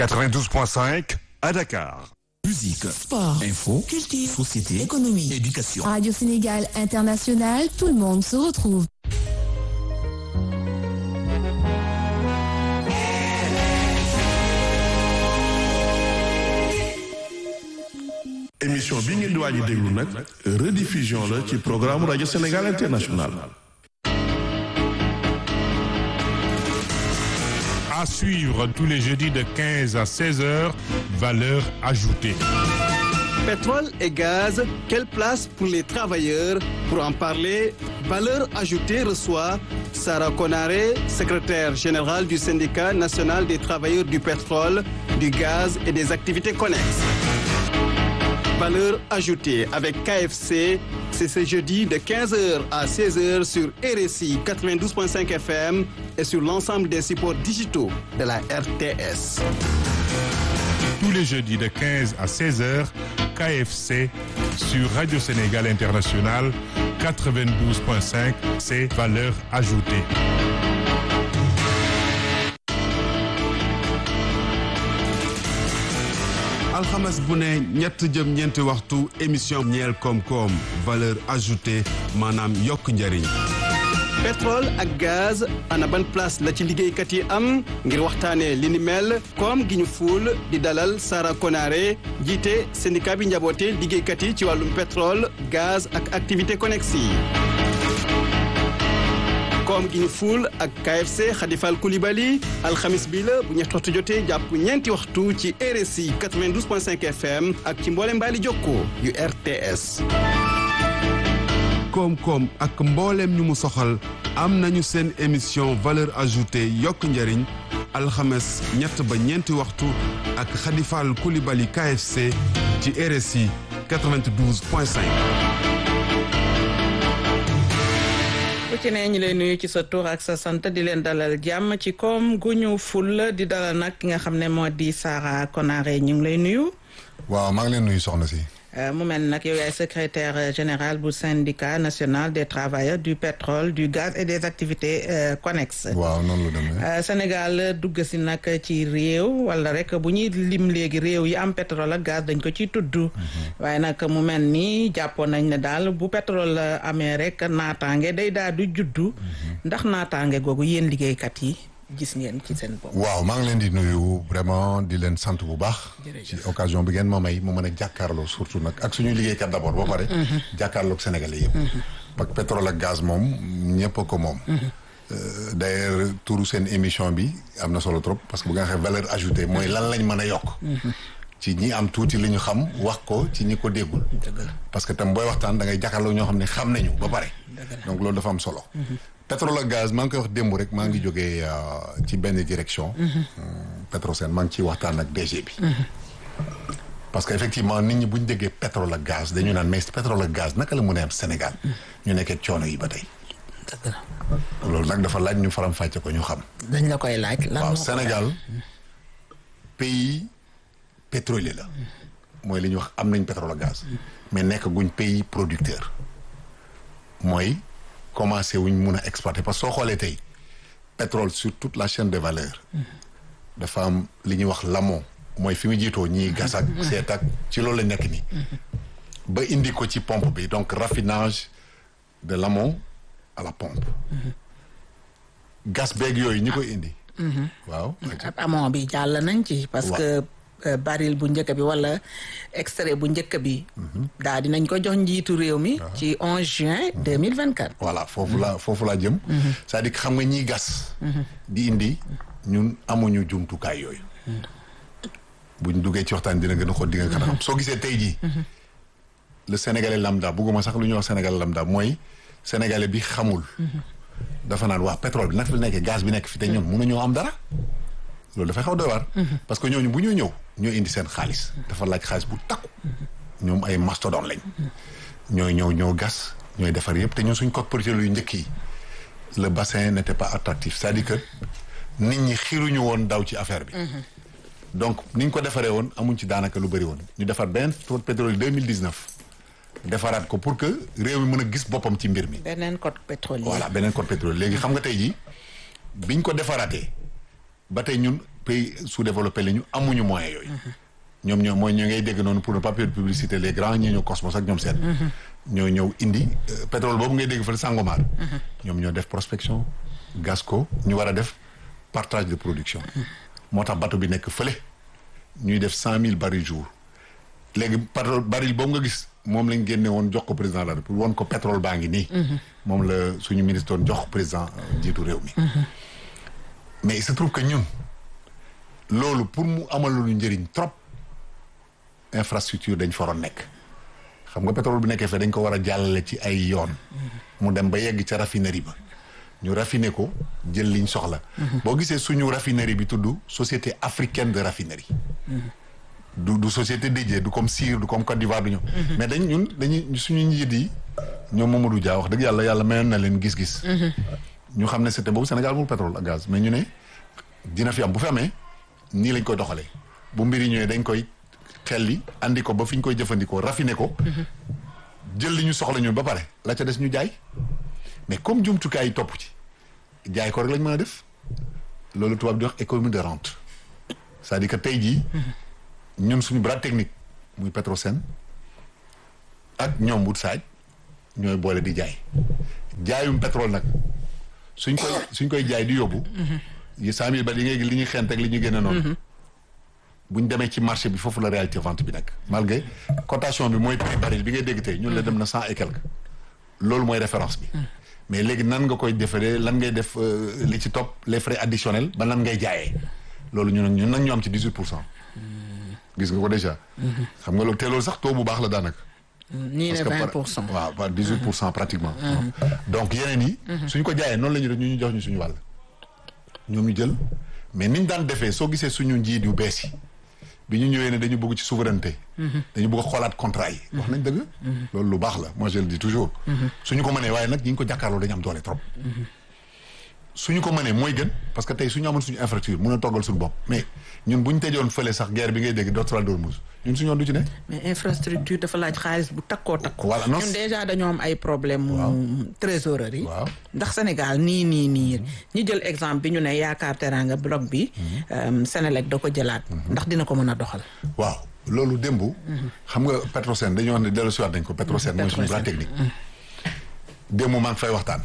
92.5 à Dakar. Musique, Sport, info, culture, société, économie, éducation. Radio Sénégal International, tout le monde se retrouve. émission bi ngeen di waaj a déglu nag rediffusion la ci programme rajo Sénégal International. À suivre tous les jeudis de 15 à 16 heures, valeur ajoutée. Pétrole et gaz, quelle place pour les travailleurs Pour en parler, Valeur ajoutée reçoit Sarah Konaré, secrétaire générale du syndicat national des travailleurs du pétrole, du gaz et des activités connexes. Valeur ajoutée avec KFC, c'est ce jeudi de 15h à 16h sur RSI 92.5 FM et sur l'ensemble des supports digitaux de la RTS. Tous les jeudis de 15 à 16 heures, KFC sur Radio Sénégal International 92.5, c'est valeur ajoutée. alxames bu ne ñett jëm ñeenti waxtu émission ñeel koom-koom valeur ajoutée maanaam yokk njëriñ pétrole ak gaz ana ban place la ci liggéeykat yi am ngir waxtaanee li ni mel koom gi ñu fuul di dalal Sara Konaré jiite syndicat bi njaboote liggéeykat yi ci wàllum pétrole gaz ak activité connexe yi koom gi ñu fuul ak KFC Khadifal Koulibaly alxamis bi la bu ñetti waxtu jotee jàpp ñeenti waxtu ci RSI 92.5 FM ak ci mboole mbaali jokkoo yu RTS koom-koom ak mbooleem ñu mu soxal am nañu seen émission valeur ajoutée yokk njëriñ alxames ñett ba ñeenti waxtu ak Khadifal Koulibaly KFC ci RSI 92.5 ku ci ne ñu lay nuyu ci sa tur ak sa sant di leen dalal jàmm ci koom gu ñu ful di dalal nag ki nga xam ne moo di Sara Konaré ñu ngi lay nuyu. waaw maa ngi leen nuyu soxna si. mu mel nag yow yaay secrétaire général bu syndicat national des travailleurs du pétrole du gaz et des activités connexes. waaw noonu la demee. Sénégal dugg si nag ci réew wala rek bu ñuy lim léegi réew yi am pétrole ak gaz dañ ko ciy tudd. waaye nag mu mel ni jàppoon nañ ne daal bu pétrole amee rek naataange day daal di juddu. ndax naataange googu yéen liggéeykat yi. gis ngeen ci seen bopp. waaw maa ngi leen di nuyu vraiment di leen sant bu baax. ci occasion bi ngeen ma may mu mën a jàkkaarloo surtout nag ak suñuy liggéeykat d' abord ba pare. jàkkaarloog sénégalais yëpp. parce que pétrole ak gaz moom ñëpp a ko moom. d' ailleurs turu seen émission bi am na solo trop parce que bu nga xam valeur ajoutée mooy lan lañ mën a yokk. ci ñi am tuuti li ñu xam wax ko ci ñi ko déggul. parce que tam booy waxtaan da ngay jàkkaarloo ñoo xam ne xam nañu ba pare. donc loolu dafa am solo. pétrole ak gaz maa ngi koy wax démb rek maa ngi jógee ci benn direction. Petrosen maa ngi ciy waxtaan ak DG bi. parce que effectivement nit ñi bu ñu déggee pétrole ak gaz dañu naan mais pétrole ak gaz naka la mën a am Sénégal. ñu nekkee coono yi ba tey. loolu nag dafa laaj ñu faram fàcce ko ñu xam. dañ la koy laaj. lan waaw Sénégal pays pétrolier la. mooy li ñuy wax am nañ pétrole ak gaz. mais nekk guñ pays producteur. mooy. commencé wuñ mun a exploiter parce que soo xoolee tey pétrole sur toute la chaîne de valeur dafa am li ñuy wax l'amont mooy fi mu jiitoo ñiy gas ak seet ak ci loolu la nekk nii ba indi ko ci pompe bi donc raffinage de l'amont à la pompe gas beeg yooyu ñi koy indi waaw amont bi jàll nañ ci parce que baril bu njëkk bi wala extrait bu njëkk bi. daal dinañ ko jox njiitu réew mi. ci 11 juin 2024. voilà foofu la foofu laa jëm. c'est-à-dire que xam nga ñiy gas. di indi ñun amuñu jumtukaay yooyu. buñ duggee ci waxtaan dina gën a xool di nga gën a xam soo gisee tey jii. le sénégalais lambda bugguma sax lu ñuy wax sénégalais lambda mooy sénégalais bi xamul. dafa naan waa pétrole bi nag fi nekkee gaz bi nekk fi te ñun mënuñoo am dara. loolu dafay xaw doy waar parce que ñooñu bu ñuy ñëw ñoo indi seen xaalis dafa laaj xaalis bu takku ñoom ay mastodon lañ ñooy ñëw ñoo gas ñooy defar yëpp te ñun suñ code pétrolier yu njëkk yi le bassin n'était pas attractif c'est-à-dire que nit ñi xiruñu woon daw ci affaire bi donc ni ñu ko defaree woon amuñ ci daanaka lu bëri woon ñu defar benn code pétrolier 2019 defaraat ko pour que réew mi mën a gis boppam ci mbir mi beneen code pétrolier voilà beneen code pétrolier léegi xam nga tey jii biñ ko defaraatee ba tey ñun pays sous-développé la ñu amuñu moyens yooyu ñoom ñoo mooy ñoo ngay dégg noonu pour ne pas faire de publicité les grands ñi ñëw Cosmos ak ñoom seen ñoo ñëw indi euh, pétrole boobu ngay dégg fa Sangomar ñoom ñoo def prospection gas ko ñu war a def partage de production moo tax bateau bi nekk fële ñuy def cent mille barils jour léegi pétrole baril boobu nga gis moom lañ génne woon jox ko président la pour woon ko pétrole baa ngi nii moom la suñu ministre doon jox président euh, njiitu réew mi mais il se trouve que ñun loolu pour mu amal lu njëriñ trop infrastructure dañ fa waroon nekk xam nga pétrole bu nekkee fee dañ ko war a jàllale ci ay yoon mu dem ba yegg ca raffinerie ba ñu raffiner ko jël liñ soxla boo gisee suñu raffinerie bi tudd société africaine de raffinerie du du société dédiée du comme Sire du comme Côte d'Ivoire du ñoom mais dañ ñun dañuy suñu njiit yi ñoom Mamadou Dia wax dëgg yàlla yàlla mayoon na leen gis-gis ñu xam ne c'était boobu Sénégal amul pétrole ak gaz mais ñu ne dina fi am bu fi amee nii lañ koy doxalee bu mbiri ñëwee dañ koy xelli andi ko ba fi ñu koy jëfandikoo raffiner ko jël li ñu soxla ñun ba pare la ca des ñu jaay mais comme jumtukaay yi topp ci jaay ko rek lañ mën a def loolu tubaab di wax économie de rente c'est-à-dire que tey jii ñun suñu bras technique muy Petrosen ak ñoom Woodside ñooy boole di jaay jaayum pétrole nag suñ koy suñ koy jaay di yóbbu yi cent mille ba li ngay li ñuy xent ak li ñuy génne noonu buñ demee ci marché bi foofu la réalité vente bi nekk malgré cotation bi mooy prix baril bi ngay dégg tey ñun la dem na cent et quelque loolu mooy référence bi mais léegi nan nga koy defaree lan ngay def euh, li ci topp les frais additionnels ba nan ngay jaayee loolu ñun nag ñun nag ñu am ci dix huit pour cent gis nga ko déjà xam nga loolu te loolu sax taux bu baax la daanaka ñii ne parce que 20 par- pour cent. waaw par 18 pour cent pratiquement. donc yeneen yi. suñ ko jaayee noonu la ñu def ñu ñu jox ñu suñu wàll. ñoom ñu jël mais niñ daan defee soo gisee suñu njiit yu bees yi bi ñu ñëwee ne dañu bëgg ci souveraineté. dañu bëgg a xoolaat contrat yi. wax nañ dëgg. loolu lu baax la moi je le dis toujours. suñu ko mënee waaye nag ñi ngi ko jàkkaarloo dañu am doole trop. suñu ko mënee mooy gën parce que tey suñu amoon suñu infrastructure mun a toggal suñu bopp mais ñun bu ñu tëjoon fële sax guerre bi ngay dégg doctoral d'Ormuz ñun suñu yoon du ci ne. mais infrastructure dafa laaj xaalis bu takkoo takku. Voilà, non, ñun c'est- déjà dañoo am ay problème mu trésorerie. Waaw. ndax Sénégal nii nii nii ñi jël exemple bi ñu ne yaakaar teraanga bloc bi. euh, Sénélec da ko jëlaat. ndax dina ko mën a doxal. waaw loolu démb. xam nga Petrosen dañoo wax ne dellu siwaat nañ ko Petrosen mooy suñu bras technique. démb maa ngi fay waxtaan.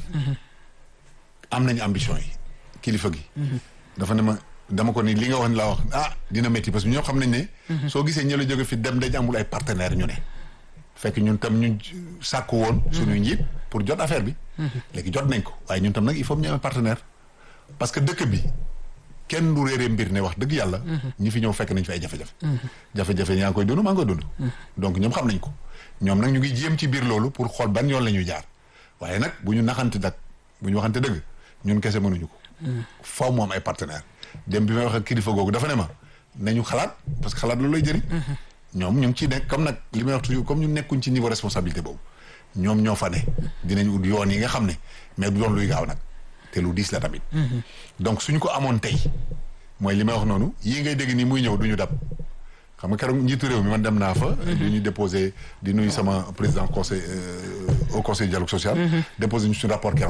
am nañu ambition yi kilifa gi. dafa ne ma dama ko ni li nga wax ni laa wax ah dina métti parce que ñoo xam nañ ne. soo gisee ñëla jóge fi dem dañ amul ay partenaires ñu ne. fekk ñun tam ñu sàkku woon. suñu njiit pour jot affaire bi. léegi jot nañ ko waaye ñun tam nag il faut ñu amee partenaire. parce que dëkk bi kenn du réeree mbir ne wax dëgg yàlla. ñi fi ñëw fekk nañ fi ay jafe-jafe. jafe-jafe yaa ngi koy dund maa ngi koy dund. donc ñoom xam nañ ko ñoom nag ñu ngi jéem ci biir loolu pour xool ban yoon la ñuy jaar waaye nag bu ñu naxante nag bu ñu waxante dëgg ñun kese mënuñu ko. faaw mu am ay partenaires dem bi may wax ak kilifa googu dafa ne ma nañu xalaat parce que xalaat loolu lay jëriñ. ñoom ñu ngi ciy nekk comme nag li may wax toujours comme ñu nekkuñ ci niveau responsabilité boobu ñoom ñoo fa ne. dinañ ut yoon yi nga xam ne mais du doon luy gaaw nag te lu diis la tamit. donc suñu ko amoon tey mooy li may wax noonu yii ngay dégg nii muy ñëw du ñu dab. xam nga keroog njiitu réew mi man dem naa fa. di ñu déposé di nuyu sama président conseil au conseil dialogue social. déposé ñu suñu rapport keroog.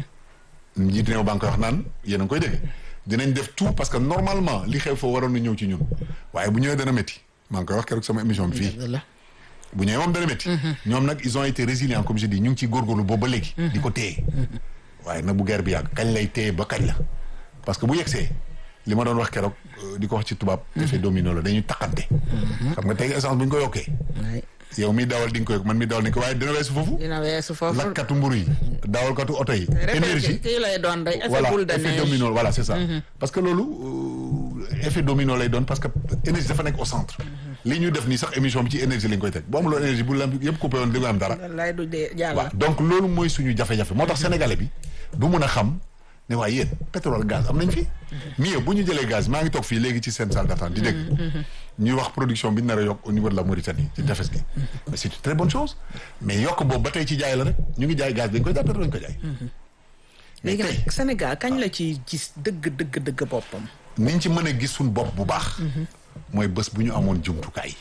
njiitu réew baa ngi koy wax naan yéen a ngi koy dégg. dinañ def tout parce que normalement li xew fa waroon na ñëw ci ñun waaye bu ñëwee dana métti maa ngi koy wax keroog sama émission bi fii. bu ñëwee moom dana métti. ñoom nag ils ont été résilients comme je dis ñu ngi ciy góorgóorlu boobu ba léegi. di ko téye. waaye nag bu guerre bi yàgg kañ lay téye ba kañ la parce que bu yegsee li ma doon wax keroog di ko wax ci tubaab. effet domino la dañuy takkante. xam nga tey essence bu ñu ko yokkee. yow mi dawal di nga ko yokk man mi dawal di nga ko waaye dina weesu foofu. dina weesu foofu lakkatu mburu yi dawalkatu oto yi. énergie kii lay doon day effet voilà boule de effet neige domino voilà c'est ça. parce que loolu euh, effet domino lay doon parce que énergie dafa nekk au centre. li ñu def nii sax émission bi ci énergie lañ koy teg boo amuloo énergie bu lamp yëpp coupé woon di nga am dara. lay du dee jàll waaw donc loolu mooy suñu jafe-jafe moo tax sénégalais bi du mun a xam ne waaye yéen pétrole gaz am nañ fi. mieux bu ñu jëlee gaz maa ngi toog fii léegi ci seen salle d'attente di dégg. ñuy wax production bi ñu nar a yokk au niveau de la Mauritanie ci tefes gi. mais c'est une très bonne chose mais yokk boobu ba tey ci jaay la rek ñu ngi jaay gaz dañ koy jaay pétrole dañ ko jaay. léegi nag Sénégal kañ la ci gis dëgg dëgg dëgg boppam niñ ci mën a gis suñu bopp bu baax. mooy bés bu ñu amoon jumtukaay.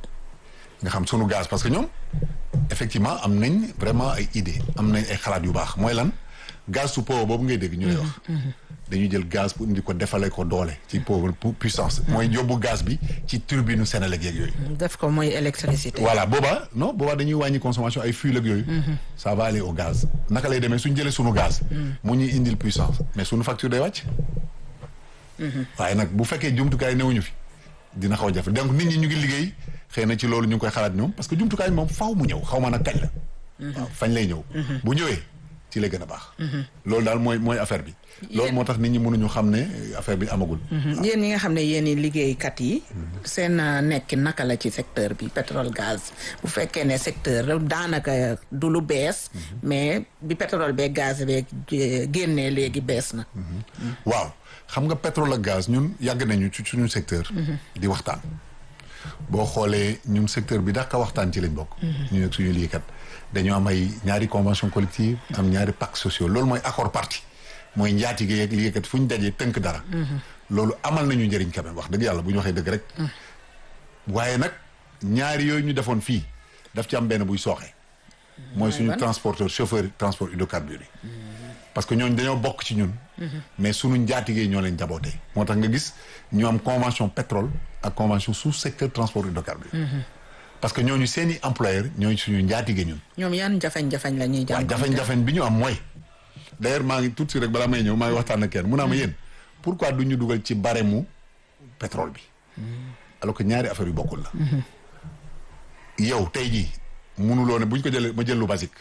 nga xam sunu gaz parce que ñoom effectivement am nañ vraiment ay idée am nañ ay xalaat yu baax mooy lan gaz su po boobu ngay dégg ñu lay wax. dañuy jël gaz pour indi ko defale ko doole ci pauvre puissance mooy yóbbu gaz bi ci turbine u Senelec yeeg yooyu def ko mooy électricité. voilà boobaa non boobaa dañuy wàññi consommation ay fuel ak yooyu ça va aller au gaz naka lay demee suñ jëlee sunu gaz mu ñuy indil puissance mais sunu facture day wàcc waaye nag bu fekkee jumtukaay newuñu fi dina xaw a jafe donc nit ñi ñu ngi liggéey xëy na ci loolu ñu ngi koy xalaat ñoom parce que jumtukaay moom faaw mu ñëw xaw ma nag kañ la waaw fañ lay ñëw bu ñëwee ci lay gën a baax loolu daal mooy mooy affaire bi loolu moo tax nit ñi mënuñu xam ne affaire bi amagul yéen ñi nga xam ne yéen i liggéeykat yi seen nekki naka la ci secteur bi pétrole gaz bu fekkee ne secteur daanaka du lu bees mais bi pétrole bee gaz bee génnee léegi bees na waaw xam nga pétrole ak gaz ñun yàgg nañu ci suñu secteur di waxtaan boo xoolee ñun secteur bi dàqa waxtaan ci lañ bokk ñu nekk suñu liggéeykat dañoo am ay ñaari convention collective am ñaari pacte sociaux loolu mooy accord parti mooy njaatige yeeg liggéeykat fu ñu dajee tënk dara loolu amal nañu njëriñ quand même wax dëgg yàlla bu ñu waxee dëgg rek waaye nag ñaari yooyu ñu defoon fii daf ci am benn buy sooxe mooy suñu transporteur chauffeur transport hydrocarbures yi parce que ñooñu dañoo bokk ci ñun mais suñu njaatigee ñoo leen jabootee moo tax nga gis ñu am convention pétrole ak convention sous secteur transport hydrocarbures parce que ñooñu seen i employeur ñooñu suñu njaatige ñun ñoom yan jafeñ-jafeñ la ñuy waaw jàmm jafeñ-jafeñ bi ñu am mooy d'ailleurs maa ngi tuuti rek balaa may ñëw maa ngi waxtaan ak kenn mun naa ma yéen pourquoi du ñu dugal ci barème mu pétrole bi alors que ñaari affaire yu bokkul la yow tey jii munuloo ne bu ñu ko jëlee ma jël lu basique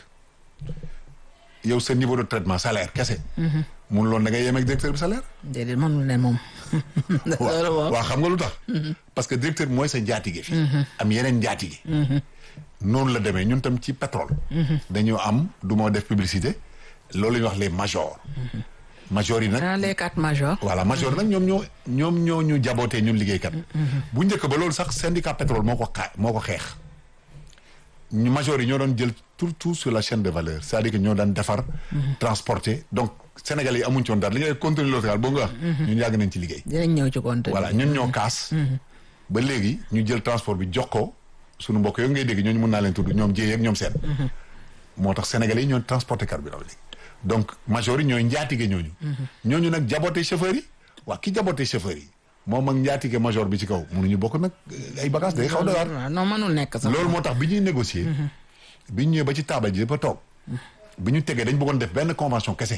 yow sa niveau de traitement salaire kese munuloo ne da ngay yem ak directeur bi salaire déedéet mënul ne moom loolu moom waaw xam nga lu tax parce que directeur bi mooy sa njaatige fi am yeneen njaatige noonu la demee ñun tam ci pétrole dañoo am du moo def publicité loolu la ñuy wax les majors majors yi nag ah les quatre majors voilà major nag ñoom ñoo ñoom ñoo ñu jabootee ñun liggéeykat bu njëkk ba loolu sax syndicat pétrole moo ko xaa moo ko xeex ñu major yi ñoo doon jël tout tout sur la chaîne de valeur c'est-à-dire que ñoo daan defar transporter donc Sénégalais yi amuñ ci woon dara li ngay contenu local boo nga wax ñun yàgg nañ ci liggéey dinañ ñëw ci compte voilà ñun ñoo kaas ba léegi ñu jël transport bi jox ko suñu mbokk yooyu ngay dégg ñooñu mun naa leen tudd ñoom jéyee ak ñoom seen moo tax sénégalais yi ñoo transporté carburant léegi donc major yi ñooy njaatige ñooñu ñooñu nag jaboote chauffeurs yi waa ki jaboote chauffeurs yi moom ak njaatige major bi ci kaw mënuñu bokk nag ay bagages day xaw doy waar waaw non mënul nekk sax loolu moo tax bi ñuy négocier bi ñu ñëwee ba ci taabal ji ba toog bi ñu tegee dañ bëggoon def benn convention kese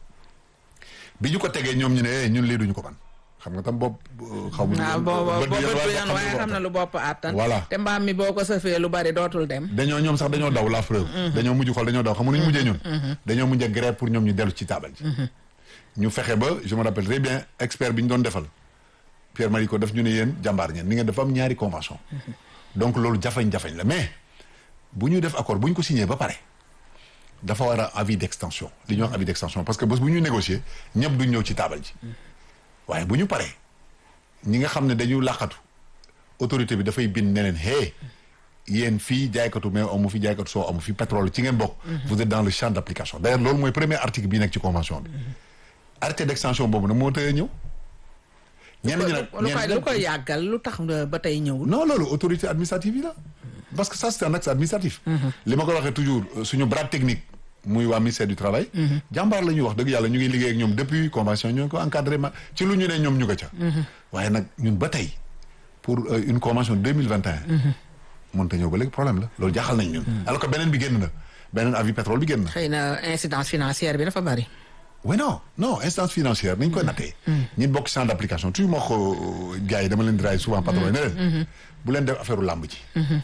bi ñu ko tegee ñoom ñu ne eh ñun lii duñu ko man xam nga tam bopp xaw ma waaw booba bët booba bi du yéen yoon waaye xam na lu bopp àttan Voilà. te mbaam mi boo ko sëfee lu bari dootul dem dañoo ñoom sax dañoo daw la preuve dañoo mujj xool dañoo daw xam nga nu ñu mujjee ñun dañoo mujjee grève pour ñoom ñu dellu ci taabal ji ñu fexe ba je me rappelle très bien expert bi ñu doon defal Pierre Marico daf ñu ne yéen jàmbaar ngeen ni ngeen dafa am ñaari convention donc loolu jafeñ-jafeñ la mais bu ñu def accord bu ñu ko signé ba pare dafa war a avis d'extension li ñuy wax avis d'extension parce que bés bu ñu négocier ñëpp duñ ñëw ci taabal ji waaye bu ñu paree ñi nga xam ne dañu làqatu autorité bi dafay bind ne leen hey yéen fii jaaykatu mais amu fi jaaykatu soo amu fi pétrole ci ngeen bokk vous êtes dans le champ d'application d'ailleurs loolu mooy premier article bii nekk ci convention bi arrêté d'extension boobu nag moo tëye ñëw ñenn ñi nag lu koy ñenn lu ñi koy yàggal lu tax ba tey ñëwul non loolu autorité administrative yi la parce que ça c'est un acte administratif li ma ko waxee toujours euh, suñu bras technique muy waa ministère du travail jàmbaar la ñuy wax dëgg yàlla ñu ngi liggéey ak ñoom depuis convention ñoo ko encadré ma ci lu ñu ne ñoom ñu ko ca waaye nag ñun ba tey pour euh, une convention deux mille vingt et un mënta ñëw ba léegi problème la loolu jaaxal nañ ñun alors que beneen bi génn na beneen avis pétrole bi génn na xëy na incidence financière bi dafa bari oui non non instance financière nañ koy nattee ñun bokk champ d'application toujours moo ko gars yi dama leen di raay souvent patron yi ne leen bu leen def affaire u làmb ji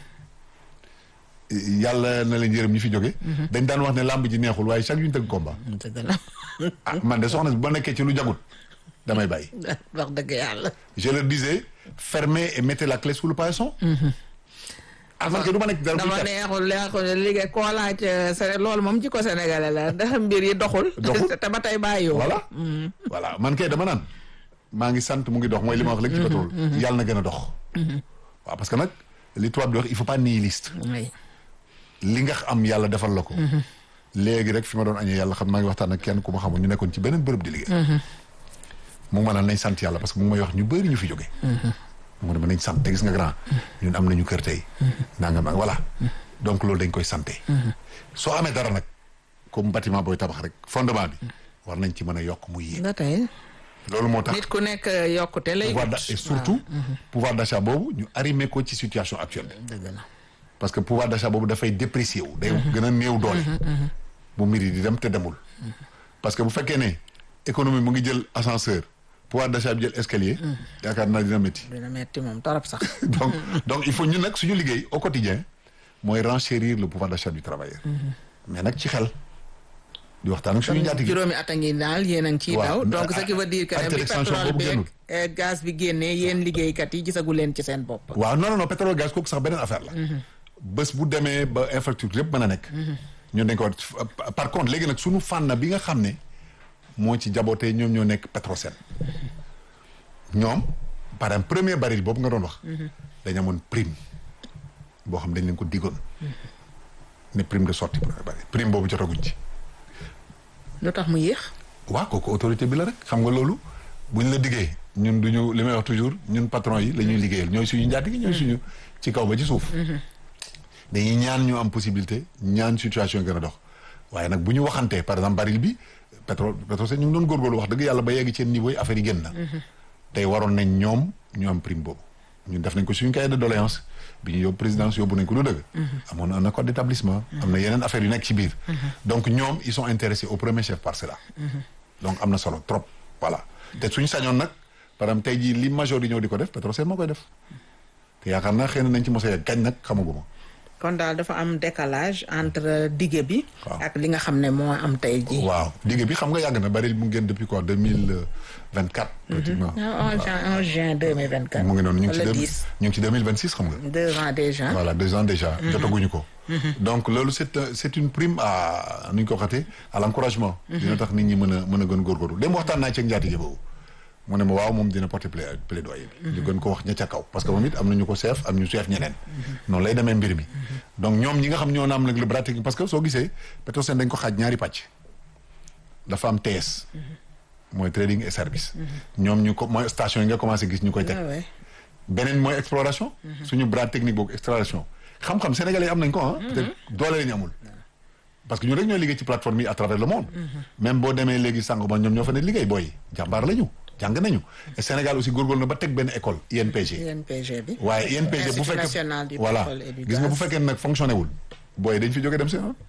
yàlla na leen yërëm ñi fi jóge dañ daan wax ne làmb ji neexul waaye chaque jour ñu tëgg combat dëgg la ah man de soxna si ba nekkee ci lu jagut damay bàyyi wax dëgg yàlla je leur disais fermez et mettez la clé sous le paillasson ah man kay du ma nekk dara buy dama kat neexul neexul liggéey koo laaj Séné loolu moom ci ko sénégalais la ndax mbir yi doxul Doxul. te ba tey bàyyiwoo voilà voilà man kay dama naan maa ngi sant mu ngi dox mooy li ma wax léegi ci pétrole yàlla na gën a dox waaw parce que nag li tubaab di wax il faut pas nihiliste oui li nga am yàlla defal la ko léegi rek fi ma doon añee yàlla xam maa ngi waxtaan ak kenn ku ma xamul ñu nekkoon ci beneen bërëb di liggéey mu ngi ma naan nañ sant yàlla parce que mu ngi may wax ñu bëri ñu fi jóge mu ne ma nañ sant te gis nga grand ñun am nañu kër tey nanga ma voilà donc loolu dañ koy santé soo amee dara nag comme bâtiment booy tabax rek fondement bi war nañ ci mën a yokk muy yéeg ba tey loolu moo tax nit ku nekk yokkute lay pouvoir wut. d'a- et surtout pouvoir d'achat boobu ñu arrimé ko ci situation actuelle bi dëgg la. parce que pouvoir d'achat boobu dafay déprécier wu day gën a néew doole bu mbir yi di dem te demul parce que bu fekkee ne économie mu ngi jël ascenseur pouvoir d'achat bi jël escalier yaakaar naa dina métti dina metti moom torop sax. donc donc il faut ñun nag suñu liggéey au quotidien mooy renchérir le pouvoir d'achat du travailleur mais nag ci xel di waxtaan ak suñu njaatige juróomi at a ngi daal yéen a ngi ciy Waaw. daw donc ce qui veut dire que Acte ne bi d'extension pétrole boobu bi génnul. ak gaz bi génnee yéen liggéeykat yi gisagu leen ci seen bopp. waaw non non non pétrole gaz kooku sax beneen affaire la bés bu demee ba infrastructure yëpp mën a nekk ñun dañ ko war par contre léegi nag suñu fànn bi nga xam ne moo ci jabootee ñoom ñoo nekk Petrosen ñoom par exemple premier baril boobu nga doon wax dañ amoon prime boo xam dañ leen ko diggoon ne prime de sortie premier baril prime boobu jotaguñ ci lu tax mu yéex. waaw kooku autorité bi la rek xam nga loolu buñ la diggee ñun duñu li may wax toujours ñun patron yi la ñuy liggéeyal ñooy suñu njaatige ñooy suñu ci kaw ba ci suuf dañuy ñaan ñu am possibilité ñaan situation gën a dox waaye nag bu ñu waxantee par exemple baril bi pétrole pétrole ñu ngi doon góorgóorlu wax dëgg yàlla ba yegg ci niveau yi affaire yi génn na tey waroon nañ ñoom ñu am prime boobu ñun def nañ ko suñu cahier de doléance bi ñu yóbbu présidence yóbbu nañ ko lu dëgg amoon na un accord d'établissement am na yeneen affaires yu nekk ci biir donc ñoom ils sont intéressés au premier chef par cela donc am na solo trop voilà te suñu sañoon nag par exemple tey jii li major yi ñëw di ko def Petrosen moo koy def te yaakaar naa xëy na nañ ci mos a yegg kañ nag xamaguma kon daal dafa am décalage entre dige bi. Waaw. ak li nga xam ne moo am tey jii. waaw digg bi xam nga yàgg na baril mu ngi génn depuis quoi deux mille vingt quatre pratiquement ah 11 juin 11 juin 2024. mu ngi noonu ñu ngi ci wala deux 10 ñu ngi ci deux mille vingt six xam nga deux ans déjà. voilà deux ans déjà jotaguñu ko donc loolu c'est un- c'est une prime à nu ñu ko waxatee à l'encouragement dina tax nit ñi mën a mën a gën góorgóorlu dem waxtaan naa ci ak njaatige boobu mu ne ma waaw moom dina porter plai- plaidoyer bi ñu gën ko wax ña ca kaw parce que moom it am na ñu ko seef am ñu seef ñeneen noonu lay demee mbir mi donc ñoom ñi nga xam ñoo na am nag le bras technique parce que soo gisee Petrosen dañ ko xaaj ñaari pàcc dafa am TS mooy trading et service ñoom ñu ko mooy station yi nga commencé gis ñu koy teg Ah ouais. beneen mooy exploration suñu bras technique boobu exploration xam-xam sénégalais yi am nañ ko ah peut-être doole lañu amul parce que ñu rek ñooy liggéey ci plateforme yi à travers le monde même boo demee léegi sànq ba ñoom ñoo fa ne liggéey booy jàmbaar lañu jàng nañu et Sénégal aussi góorgóorlu na ba teg benn école INPG INPG bi. waaye INPG bu Institut fekkee national du voilà pétrole et du gis nga bu gaz. fekkee nag fonctionné wul booy dañ fi jógee dem si ah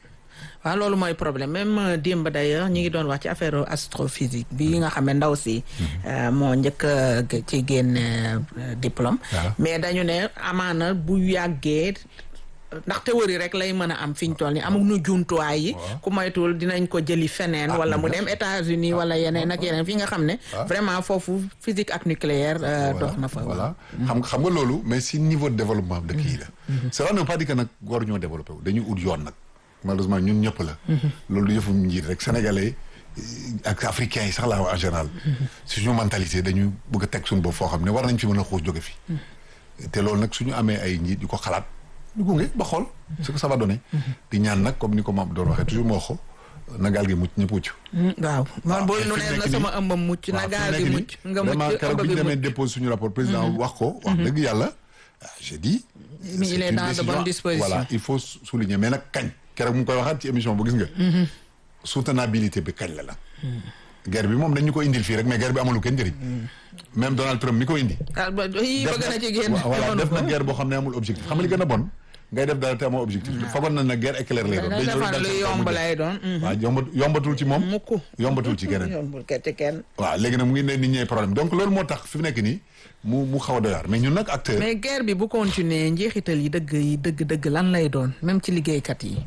waaw loolu mooy problème même euh, démb d'ailleurs ñi ngi doon wax ci affaire astrophysique bi nga xam ne ndaw si euh, moo njëkk a g- ci génne euh, diplôme Waaw. mais dañu ne amaana bu yàggee ndax théorie rek lay mën a am fi ñu toll ni amul nu jumtuwaay yi ku moytuwul dinañ ko jëli feneen Ah, wala mu bien dem États-Unis wala yeneen ak yeneen fi nga xam ne vraiment foofu physique ak nucléaire euh, dox na fa voilà xam nga xam nga loolu mais si niveau de développement dëkk yi la cela ne veut pas dire que nag war ñoo développé wu dañuy ut yoon nag malheureusement ñun ñëpp la loolu du yëfu njiit rek sénégalais eh, ak africains yi sax laa wax en général suñu mentalité dañu bëgg a teg suñu bopp foo xam ne war nañ fi mën a xuus jóge fi te loolu nag suñu amee ay njiit yu ko xalaat ñu gunge ba xool ce que ça va donner di ñaan nag comme ni ko maam doon waxee toujours moo xo na gaal gi mucc ñëpp mucc Mm, waaw man boo mais nu fi mu ne nekk na nii- sama ëmbam mucc na waaw fi mu gaal nekk gi nii, mucc nga vraiment mucc keroog ëmb bi ñu gi demee mucc dépose suñu rapport président wax ko wax dëgg yàlla ah, j'ai dit Mais il c'est est une dans de décision- bonnes dispositions. voilà il faut sou- souligner mais nag kañ keroog mu ngi koy waxaat ci émission bu gis nga soutenabilité bi kañ la la guerre bi moom dañu ko indil fii rek mais guerre bi amalu kenn njëriñ même Donald Trump mi ko indi ah ba yii def bëgg na na- ci génn. voilà jamono def na ko. guerre boo xam ne amul objectif xam nga li gën a bon ngay def dara te amoo objectif fagoon na na guerre éclair lay doon da day ñëw defar dal lu sa kaw yomb mu dee. lay doon. waaw yombat yombatul ci moom mukk yombatul ci keneen yombul ke- ci kenn. waaw léegi nag mu ngi ne nit ñee problème donc loolu moo tax fi mu nekk nii mu mu xaw a doyaar mais ñun nag acteur mais guerre bi bu continuer njeexital yi dëgg yi dëgg dëgg lan lay doon même ci liggéeykat yi.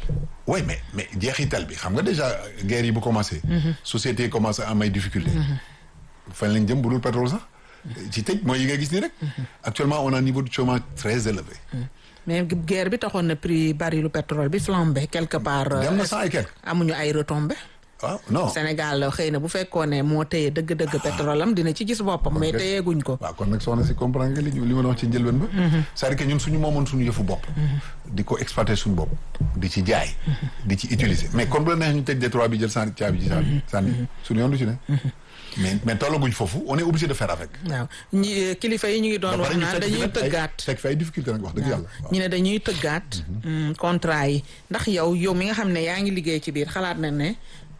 oui mais mais jeexital bi xam nga déjà guerre yi bu commencé société yi commencé am ay difficulté fan lañ jëm bu dul pétrole sax ci tëj mooy yi nga gis nii rek actuellement on a un niveau de chômage très élevé mais guerre bi taxoon na prix barilu pétrole bi flambé quelque part. euh, dem na cent et quelque amuñu ay retombées. waaw non Sénégal xëy na bu fekkoon ne moo téye dëgg-dëgg pétrole am dina ci gis boppam mais kay- téyeguñ ko. waaw kon nag soxna si comprendre nga li ñu li ma doon wax ci njëlbeen ba c'est-à-dire que ñun suñu moomoon suñu yëfu bopp di ko exploiter suñu bopp di ci jaay di ci utiliser mais kon bu la neex ñu tëj détroit bi jël sànni caabi ji sànni sànni suñu yoon du ci ne mais mais tollaguñ foofu on est obligé de faire avec waaw ñi kilifa yi ñu ngi doon ba wax pare ñu naan fekk fi dañuy nag ay- tëggaat. fekk fi ay difficulté nag wax dëgg yàlla waaw. ñu ne dañuy tëggaat mm, contrat yi ndax yow yow mi nga xam ne yaa ngi liggéey ci biir xalaat na ne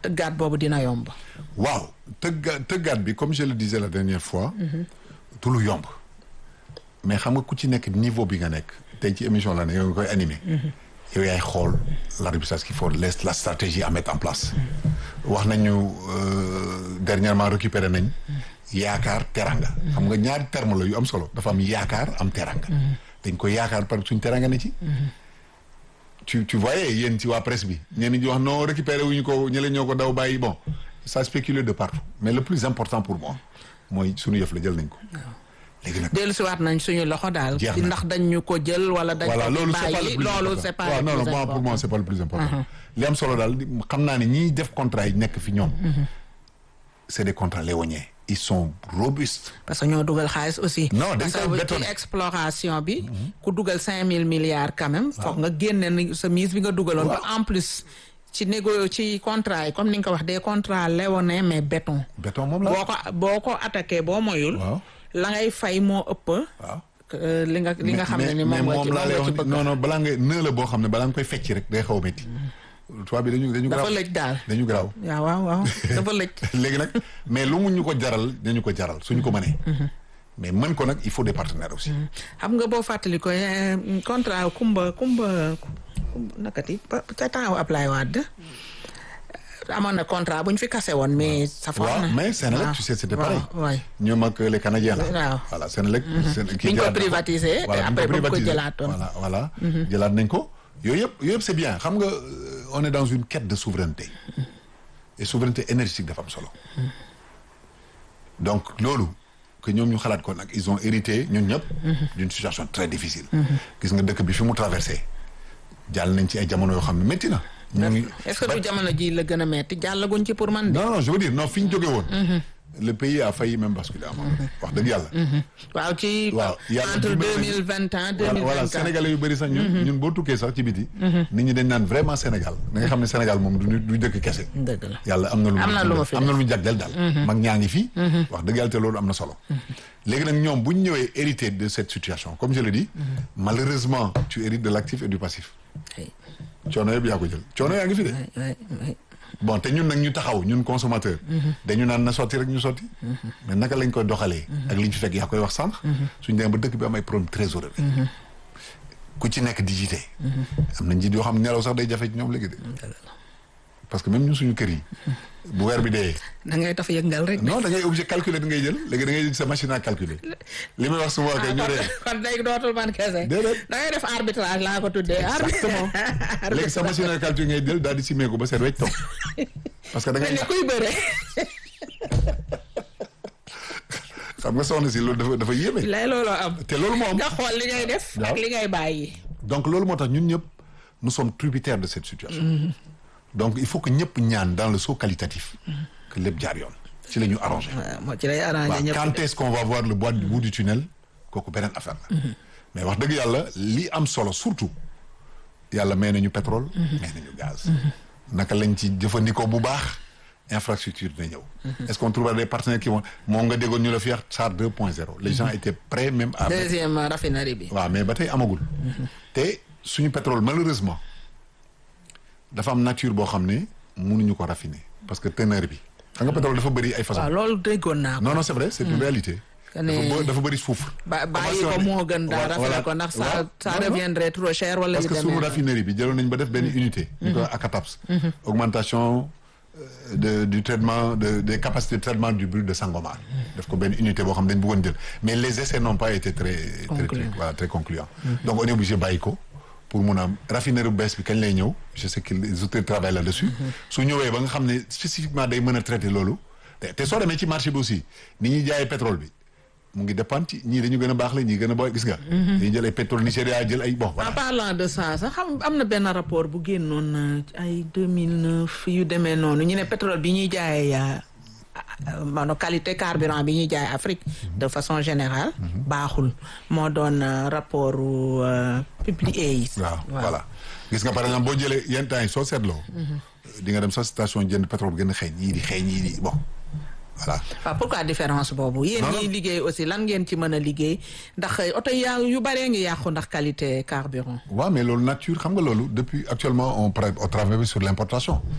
tëggaat boobu dina yomb. waaw tëgga tëggaat bi comme je le disais la dernière fois. du lu yomb. mais xam nga ku ci nekk niveau bi nga nekk tey ci émission la ne yow nga koy animé. yow yaay xool l'arbitrage qu'il faut laisse la stratégie à mettre en place. wax nañu euh, dernièrement récupéré nañ. yaakaar teranga. xam nga ñaari terme la yu am solo dafa am yaakaar am teranga. dañ ko yaakaar par suñ teranga ne ci. tu tu voyais yéen ci waa presse bi ñenn ñi di wax non récupéré wuñu ko ñële ñoo ko daw bàyyi bon ça spécule de partout mais le plus important pour moi mooy suñu yëf la jël nañ ko. léegi nag dellusiwaat nañ suñu loxo daal. Jeex na. ndax dañ ñu ko jël wala dañ voilà ko loolu c'est pas le bàyyi plus loolu important. c'est pas waaw le non non plus moi, pour moi important. c'est pas le plus important. li am solo daal di- xam naa ne ñiy def contrat yi nekk fi ñoom. c'est des contrats léoniens. ils sont robustes. parce que ñoo dugal xaalis aussi. Non, dañ parce koy que bétonné. ci exploration bi. ku dugal cinq mille milliards quand même. foog nga génne ni sa mise bi nga dugaloon. ba en plus ci négo ci contrat yi comme ni nga ko wax des contrats léonins mais béton. béton moom la. boo ko boo ko attaqué boo moyul. Waaw. la ngay fay moo ëpp. waaw. que li nga li nga xam ne ni mais moom nga ci moom laa moom lay nga ci wax bëgg. non non balaa nga nëë la boo xam ne balaa nga koy fecc rek day xaw a métti. tubaab bi dañu dañu dafa garaaw lëj daal. dañu garaaw. waaw waaw waaw dafa lëj. léegi nag mais lu mu ñu ko jaral dañu ko jaral suñu ko mënee. mais mën ko nag il faut des partenaires aussi. xam nga boo fàttali ko eh, contrat Kumba Kumba Kumba nakati pa- ca temps Ablaye Wade amoon na contrat bu ñu fi kase woon mais. safoon na waaw mais Sénélec waaw. tu sais c'était waaw, pareil. waay. ñoom ak les Canadiens là. Waaw. voilà Sénélec. Sén- kii Biñ ko jëlaat na privatisé, voilà après biñ ba mu ko privatisé. jëlaatoon. voilà voilà. jëlaat nañ ko yooyu yëpp yooyu yëpp c'est bien xam nga euh, on est dans une quête de souveraineté. et souveraineté énergétique dafa am solo. donc loolu que ñoom ñu xalaat ko nag ils ont hérité ñun ñëpp. d'une situation très difficile. gis nga dëkk bi fi mu traversé jàll nañ ci ay jamono yoo xam ne métti na. ñu ngi est-ce que du jamono ji la gën a metti jàllaguñ ci pour man de. non non je veux dire non fi ñu jógee woon. le pays a failli même basculer à un moment donné. wax dëgg yàlla. waaw ci waaw yàlla entre dimbali deux nañu. mille vingt ans deux voilà mille voilà vingt quatre sénégalais yu bëri sax ñun ñun boo tukkee sax ci biti. nit ñi dañ naan vraiment Sénégal da nga xam ne Sénégal moom du du dëkk kese. dëgg la yàlla am na lu Am na lu ma fi am na def. lu mu jagleel daal. mag ñaa ngi fi. wax dëgg yàlla te loolu am na solo. léegi nag ñoom bu ñu ñëwee hérité de cette situation comme je le dis. malheureusement tu hérites de l'actif et du passif. Oui. coono yëpp yaa ko jël coono yaa ngi fi de. oui oui bon te ñun nag ñu taxaw ñun consommateur dañu naan na sotti rek ñu sotti mais naka lañ koy doxalee ak li ñu fi fekk yaa koy wax sànq suñu demee ba dëkk bi am ay problème trésorerie ku ci nekk di jiite am na njiit yoo xam ne nelaw sax day jafe ci ñoom léegi de parce que même ñun suñu kër yi bu weer bi dee da ngay taf yëngal rek. non da ngay obligé calculer da ngay jël léegi da ngay jël sa machine à calculer li may wax souvent kay ñu dee kon léegi dootul man kese. Déedéet. da ngay def arbitrage laa ko tuddee. exactement léegi sa machine à calculer ngay jël daal di simee ko ba seet wecc toog parce que da ngay ni kuy bëre. xam nga soxna si loolu dafa dafa yéeme lay looloo am. te loolu moo am nga xool li ngay def. Waaw. ak li ngay bàyyi. donc loolu moo tax ñun ñëpp nous sommes tributaires de cette situation donc il faut que ñëpp ñaan dans le saut qualitatif que lépp jaar yoon ci la ñu arrangé waaw moo ci lay arrangé waaw ñëpp. quand est-ce qu'on va voir le bois du bout du tunnel kooku beneen affaire la mais wax dëgg yàlla li am solo surtout yàlla may nañu pétrole may nañu gaz naka lañ ci jëfandikoo bu baax infrastructure dina ñëw est-ce qu'on trouvera des partenaires qui vont moom nga déggoon ñu la fi wax SAR 2.0 les gens étaient prêts même à mettre deuxième raffinerie bi. waaw mais ba tey amagul. te suñu pétrole malheureusement dafa am nature boo xam ne mënuñu ko raffiner parce que teneur bi xam nga pétrole dafa bëri ay façon waaw loolu déggoon naa ko. non non c'est vrai c'est une réalité. Que ne- dafa bë- dafa bëri soufre. ba bàyyi Commencé ko woon- moo gën daal Voilà, raffiné ko ndax ça waaw. ça Non, non. deviendrait trop cher wala parce yu que demee suñu noonu. raffinerie bi jëloon nañ ba def benn unité. ñu koy ACATAPS. augmentation euh, de du traitement de des capacités de traitement du brut de Sangomar. def ko benn unité boo xam ne dañ bëggoon jël mais les essais n'ont pas été très très très Concluants. voilà très concluants. donc on est obligé bàyyi ko pour mun a am raffinerie bu bees bi kañ lay ñëw je sais que les autorités travaillent là-dessus. su ñëwee ba nga xam ne spécifiquement day mën a traiter loolu. te te soo demee ci marché bi aussi ni ñuy jaayee pétrole bi. mu ngi dépendre ci ñii dañu gën a baax la ñii gën a booy gis nga. dañuy jël ay pétrole Nigéria jël ay bon en voilà. parlant de ça sax xam am na benn rapport bu génnoon euh, ay 2009 yu demee noonu ñu ne pétrole bi ñuy jaayee maanaam qualité carburant bi ñuy jaay Afrique de façon générale baaxul moo doon euh, rapport euh, publié yi. waaw voilà gis nga par exemple boo jëlee yenn temps yi soo seetloo. di nga dem sa station jënd pétrole bu gën a xeeñ yii di xeeñ yii di bon voilà. waaw pourquoi différence boobu yéen Non, non. ñiy liggéey aussi lan ngeen ci mën a liggéey ndax oto yaa yu baree ngi yàqu ndax qualité carburant. waaw mais loolu nature xam nga loolu depuis actuellement on pra- on travaille sur l'importation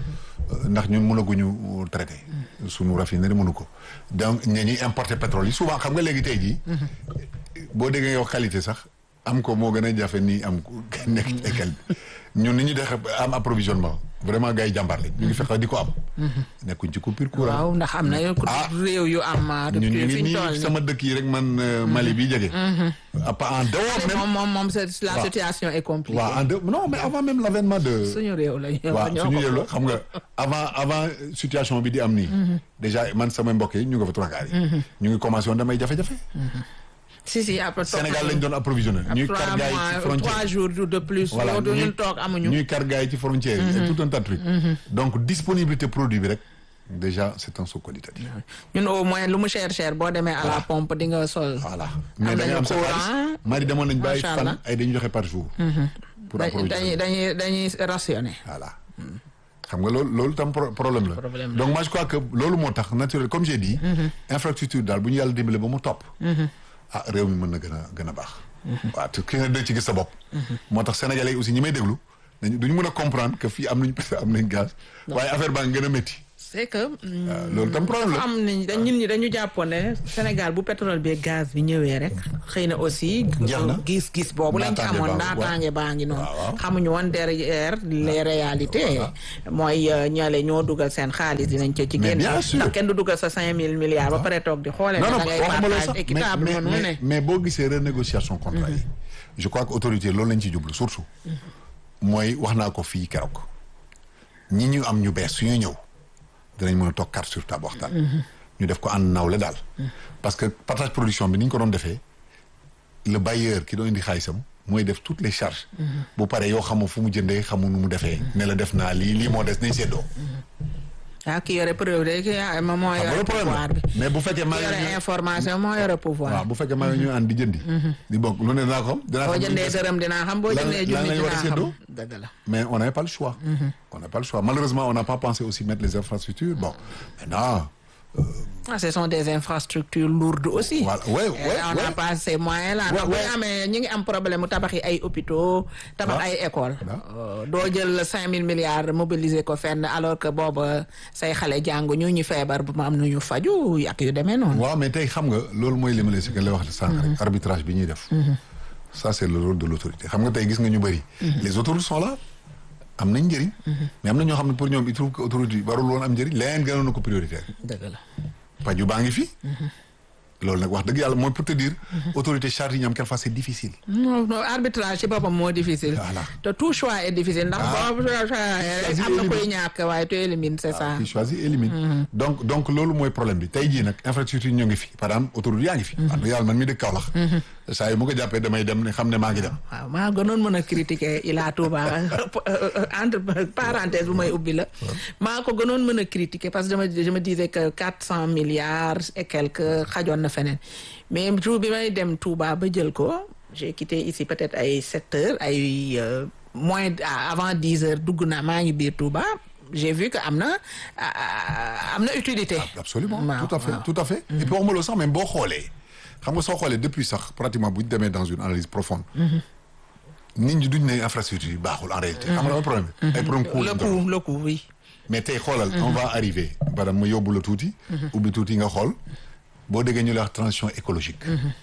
euh, ndax ñun mënaguñu traité sunu raffinerie mënu ko donc ña ñuy importer pétrole yi souvent xam nga léegi tey jii boo déggee yow qualité sax am ko moo gën a jafe nii am ko nekk ci école bi ñun ni ñu dexe am approvisionnement vraiment gars yi jàmbaar lañ ñu ngi fexe di ko am nekkuñ ci coupure courant waaw ndax am na Ah. réew yu am ñun ñu rupture ngi fi ñu toll nii nii. sama dëkk yi rek man euh, Mali bi jege à part en dehors même moom moom moom c'est- la waaw. situation est compliquée. waaw en dehors non mais avant même l'avènement de suñu réew la ñu. waaw ñoo suñu ko yël la bokk. xam nga avant avant situation bi di am nii déjà man sama mbokk yi ñu nga fa trois quarts yi ñu ngi commencé woon damay jafe-jafe si si après toog Sénégal lañ doon approvisionné ñuy trois kar gars yi ci mois frontière trois jours de plus. voilà loolu ñuy- ñun toog amuñu. ñuy kar gars yi ci frontière yi et tout un tas de trucs donc disponibilité produit bi rek déjà c'est un saut qualitatif ñun au moins lu mu cher cher boo demee à la pompe di nga sol. voilà mais da nañu nga am sa courant. xaalis mari demoon nañ bàyyi Macha fan Allah. ay dañu joxe par jour pour dañuy approvisionner dañuy dañuy rationné. voilà xam nga loolu loolu tam pro- problème la Problème la. donc moi je crois que loolu moo tax naturel comme j'ai dit infrastructure daal bu ñu yàlla dimbale ba mu topp ah réew mi mën na gën a gën a baax waaw te ki nga dëgg ci gis sa bopp moo tax sénégalais yi aussi ñi may déglu dañu duñu mën a comprendre que fii am nañu pétrole am nañ gaz waaye affaire baa ngi gën a métti c'est que. mm, waaw loolu tam problème la am nañ dañ ñun ñi dañu jàppoon ne Sénégal bu pétrole bi gaz bi ñëwee rek xëy na aussi. Jeex na. gis-gis boobu lañ ci Naataange amoon baabu, naataange baa ngi noonu. waaw, waaw. xamuñu woon derrière les réalités. mooy euh, ñale ñoo dugal seen xaalis dinañ ca ci Mais génn. bien sûr. ndax kenn du dugal sa cinq mille milliards ba pare toog di xoolee. non ne non da ngay waxuma loolu partage sax mais équitable mais mënul ne. mais mais boo gisee renégociation contrat yi je crois que autorité loolu lañ ci jublu surtout mooy wax naa ko fii keroog ñi ñu am ñu bees su ñuy ñëw dinañ mën a toog carte sur table waxtaan ñu def ko ànd nawle daal parce que partage production bi ni ñu ko doon defee le bailleur ki doon indi xaalisam mooy def toutes les charges bu paree yoo xamoo fu mu jëndee xamu nu mu defee ne la def naa lii lii moo des nañ seddoo ah ki yore preuve de ki ah moo xam nga yore le problème pouvoir la bi. mais bu fekkee maa ki ngi yore ñu- information moo yore pouvoir. waaw bu fekkee maa ngi ñu ànd di jëndi di bokk lu ne dinaa ko xam dinaa boo xam lu ñu jëndee des. dërëm dinaa xam boo lan- jëndee lan junni lañ war a dinaa xam séddoo? dëgg la. Mais on n'avait pas le choix. On n'a pas le choix. Malheureusement, on n'a pas pensé aussi mettre les infrastructures. Bon, maintenant, Ah, ce sont des infrastructures lourdes aussi. Voilà. Ouais, Et ouais, on n'a ouais. pas ces moyens là. Ouais, ndax bu ouais. ñu amee ñu ngi am problème mu tabax yi ay hôpitaux tabax Ah. ay écoles. Ah. Euh, doo jël cinq mille milliards mobiliser ko fenn alors que booba say xale jàngu ñu ñu feebar bu ma am nu ñu faju ak yu demee noonu. waaw mais tey xam nga loolu mooy li ma la si lay wax sànq rek arbitrage bi ñuy def. Ça c'est le rôle de l'autorité xam nga tey gis nga ñu bëri. Les autorités sont là am nañ njëriñ. mais am na ñoo xam ne pour ñoom il trouve que autorité warul woon am njëriñ leneen gënoon na ko prioritaire. dëgg la. paju baa ngi fi. loolu nag wax dëgg yàlla mooy pour te dire. autorité charge yi ñu am quelquefois c'est difficile. non non arbitrage ci boppam moo difficile. Voilà. te tout choix est difficile ndax Ah. boo choix rek am na koy ñàkk waaye tu élimines c'est ça. qui choisit élimine donc donc loolu mooy problème bi tey jii nag infrastructure ñoo ngi fi par exemple autoroute yaa ngi fi wax dëgg yàlla man mi dëkk Kaolack saa yu mu ko jàppee damay dem ne xam ne maa ngi dem waaw maa gënoon mën a critiquer Ila Touba entre parenthèse bu may ubbi la maa ko gënoon mën a critiquer parce que je me je me disais que quatre cent milliards et quelques xajoon na feneen mais jour bi may dem Touba ba jël ko j'ai quitté ici peut-être ay sept heures ay euh, moins d- avant dix heures dugg naa maa ngi biir Touba j'ai vu que am na ah, am na utilité. absolument waaw, tout à fait waaw. tout à fait et puis waxuma loolu sax même boo xoolee xam nga soo xoolee depuis sax pratiquement bu ñu demee dans une analyse profonde nit ñi duñ ne infrastructure yi baaxul en réalité xam nga dama problème bi ay problème coût le lañ doon. coup le coup oui. mais tey xoolal on va arriver badam ma yóbbu la tuuti ubbi tuuti nga xool boo déggee ñu lay wax transition écologique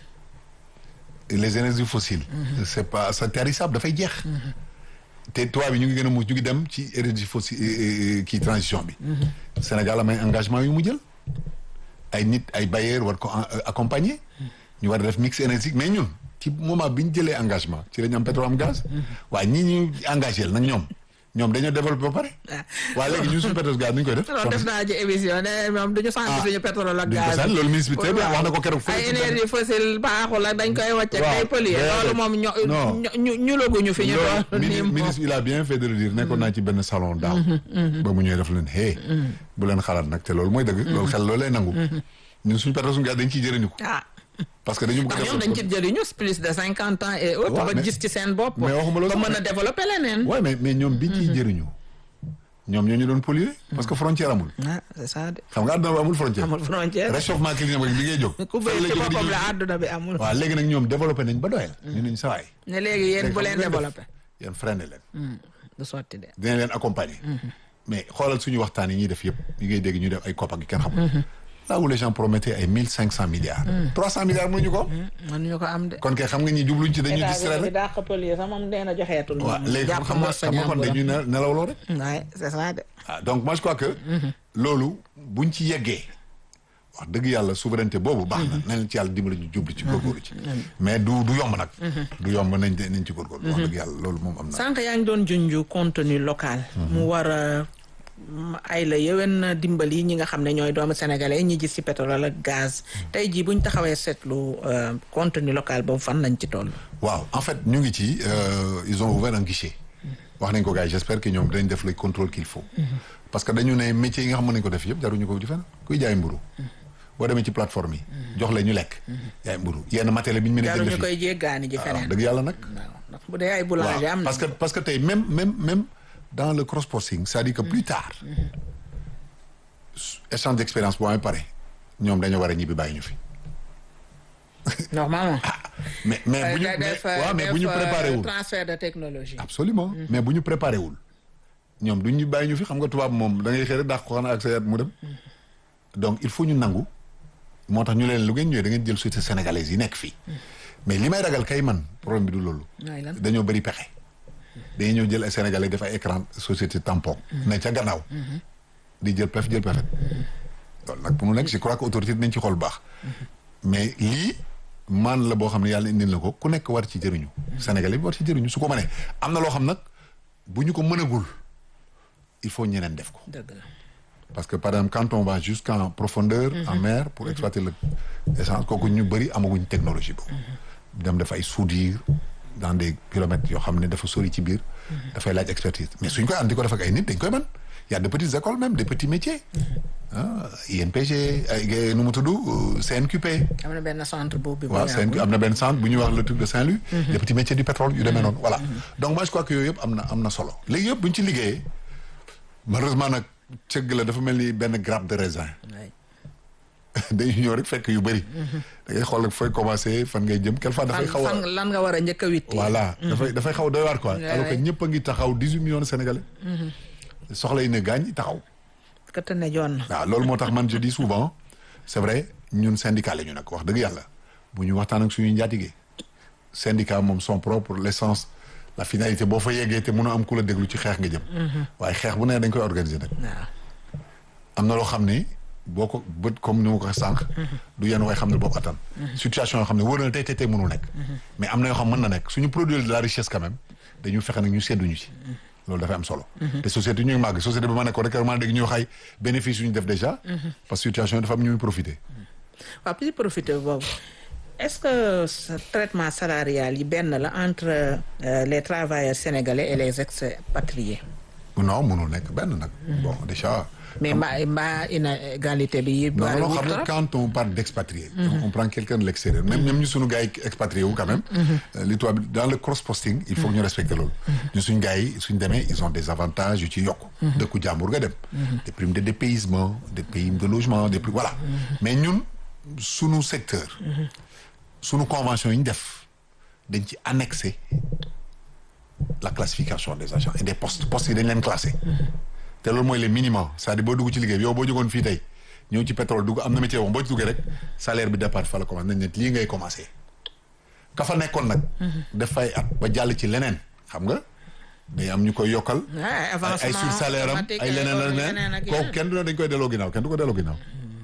les énergies fossiles c'est pas c'est tarissable dafay jeex te tubaab bi ñu ngi gën a mucc ñu ngi dem ci énergie fossile kii transition bi Sénégal am ay engagement yu mu jël ay nit ay bailleurs war ko en- accompagner ñu war a def mix énergétique mais ñun ci moment bi ñu jëlee engagement ci la ñu am pétrole am gaz waaye ñi ñu engagé la nag ñoom ñoom dañoo développé ba pare waaye léegi ñun suñu pétrole gaz nu ñu koy def loolu def naa ci émission ne moom duñu sant Ah. suñu pétrole ak duñ ko gaz sant loolu ministre bi très bien waaw. wax na ko keroog fële ay ci énergie fossile baaxul ak dañ koy wàcc ak Waaw. day polluer Déedéet. loolu moom ño Non. ñu- ñu ñu laguñu fi ñu loolu doon nii mini- moom ministre il a bien fait de le dire nekkoon naa ci benn salon daaw ba mu ñëwee def leen hey bu leen xalaat nag te loolu mooy dëgg loolu xel loolu lay nangu ñun suñu pétrole suñu gaz dañ ciy jëriñu ko ah parce que dañu bëgg ndax a ñoom dañ ci def jëriñu plus de cinquante ans et autres Waaw, ba mais- gis ci seen bopp mais waxuma loolu ba sax, mën a mais- développer leneen ouais mais mais ñoom biñ ciy jëriñu ñoom ñoo ñu doon polluer parce que frontière amul ah c'est ça de xam nga àdduna bi amul frontière amul frontière réchauffement climatique bi ngay jóg ku fan bëri la ci jóge di boppam ñëw. la àdduna bi amul waaw léegi nag ñoom développé nañ ba doyal ñu nañ sawaay ne léegi yéen bu leen développer yéen freiné leen du sotti de dinañ leen accompagner mais xoolal suñu waxtaan yi ñuy def yëpp yi ngay dégg ñu def ay kopp ak yu kenn xamul là où les gens promettaient ay mille cinq cent milliards trois cent milliards mënuñu ko man ñu ko am de. kon kay xam nga ñi jubluñ ci dañuy état distraire bi rek daa xëppal yi sax moom nee na joxeetul. waaw moom léegi jàpp xam nga moo xam nga kon dañuy ne- nelawloo rek waaye c'est ça de. ah donc moi je crois que loolu buñ ci yeggee wax dëgg yàlla souveraineté boobu baax na nañ ci yàlla dimbali ñu jublu ci góorgóorlu ci mais du du yomb nag du yomb nañ nañ ci góorgóorlu wax dëgg yàlla loolu moom am na sànq yaa ngi doon junju contenu local. mu war a mm, ay la yéwén dimbali ñi nga xam ne ñooy doomu sénégalais ñi gis ci pétrole ak gaz. tey jii buñ taxawee seetlu euh, contenu local boobu fan lañ ci toll. waaw en fait ñu ngi ci euh, ils ont ouvert un guichet wax nañ ko gars yi j'espère que ñoom dañ def le contrôle qu'il faut parce que dañu ne métier yi nga xam mën nañ ko def yëpp jaruñu ko di fen kuy jaay mburu boo demee ci plateforme yi jox leen ñu lekk jaay mburu yenn matériel bi ñu mën a jënd jaruñu fii koy jéggaani ji waaw feneen. dëgg yàlla nag waaw ndax bu dee ay boulanger am waaw na. parce que parce que tey même même même dans le cross posting c'est-à-dire que plus tard échange d'expérience boo amee pare ñoom dañoo war a ñibbi bàyyi ñu fi normalement. mais mais bu ñu da- mais def, waaw mais def, bu ñu euh, préparé wul transfert de technologie. absolument mais bu ñu préparé wul ñoom duñ ñu bàyyi ñu fi xam nga tubaab moom da ngay xëy rek dàq ko xanaa ak sa yat mu dem donc il faut ñu nangu moo tax ñu leen lu ngeen ñëwee da ngeen jël société sénégalaise yi nekk fii mais li may ragal kay man problème bi du loolu mooy lan. dañoo bëri pexe dañuy ñëw jël ay sénégalais def ay écran société tampon ne ca gannaaw di jël pef jël pefet loolu nag pour mu nekk je crois que autorité dinañ ci xool baax mais lii man la boo xam ne yàlla indil na ko ku nekk war ci jëriñu sénégalais bi war ci jëriñu su ko mënee am na loo xam nag bu ñu ko mënagul il faut ñeneen def ko dëgg la. parce que par exemple quand on va jusqu'en profondeur en mer pour exploiter le essence kooku ñu bëri amaguñ technologie boobu dem def ay soudure dans des kilomètres yoo xam ne dafa sori ci biir dafay laaj expertise mais suñ koy ànd di ko def ak ay nit dañ koy mën y a de petites écoles même des petits métiers ah INPG ay nu mu tudd CNQP am na benn centre boobu. bu waaw yàggul. CNQ am na benn centre bu ñuy wax le truc de Saint-Louis les petits métiers du pétrole yu demee noonu voilà donc moi je crois que yooyu yëpp am na am na solo léegi yëpp bu ñu ci liggéeyee malheureusement nag cëgg la dafa mel ni benn grappe de raisin Ouais. dañuy ñëw rek fekk yu bëri da ngay xool fooy commencé fan ngay jëm quelque fois dafay fan xaw a fan lan nga war a njëkk a witti. voilà dafay dafay xaw a doy waar quoi Ouais, alors que ouais. ñëpp a ngi taxaw dix-huit millions de sénégalais soxla yi ne gaañ taxaw ka te ne joon na. waaw loolu moo tax man je dis souvent c'est vrai ñun syndicat la ñu nag wax dëgg yàlla bu ñu waxtaan ak suñuy njaatige syndicat moom son propre l'essence la finalité boo fa yeggee te mënoo am ku la déglu ci xeex nga jëm waaye xeex bu ne dañ koy organiser nag waaw. am na loo xam ne boo ko bët comme ni ma ko waxee sànq du yenn way xam ne boo ko attan situation yoo xam ne wóor na tey tey tey mënul nekk mais am na yoo xam mën na nekk suñu produire de la richesse quand même dañu fexe nag ñu sedduñu ci loolu dafay am solo te société ñu ngi màgg société bi ma nekkoon rek vraiment dégg ñuy wax ay bénéfice yu ñu def déjà parce que situation yi dafa am ñuy profiter waaw plus profité boobu est-ce que ce traitement salarial yi benn la entre euh, les travailleurs sénégalais et les expatriés non mënul nekk benn nag bon déjà mais mbaa mbaa inégalité bi yi non non bariwul xam nga trop quand on parle d'expatrié on prend quelqu'un de l'extérieur même même ñu suñu gars yi expatrié wu quand même euh, li tubaab bi dans le cross posting il faut que ñu respecter loolu ñu suñu gars yi suñu demee ils ont des avantages yu ci yokk dëkku jàmbur nga dem des primes de dépaysement des primes de logement des primes voilà mais ñun suñu secteur suñu convention yi ñu def dañ ci annexé la classification des agents et des postes postes yi dañ leen classé te loolu mooy les minimums c'est-à-dire boo dugg ci liggéey bi yow boo jógoon fii tey ñëw ci pétrole dugg am na métier woon boo ci duggee rek salaire bi départ fa la commencé nañ ne lii ngay commencé ka fa nekkoon nag dafay at ba jàll ci leneen xam nga day am ñu koy yokkal Ouais, ay avancement ay sur salaire am automatique, ay leneen ak yeneen leneen ak kooku yeneen. kenn du ne dañ koy delloo ginnaaw kenn du ko delloo ginnaaw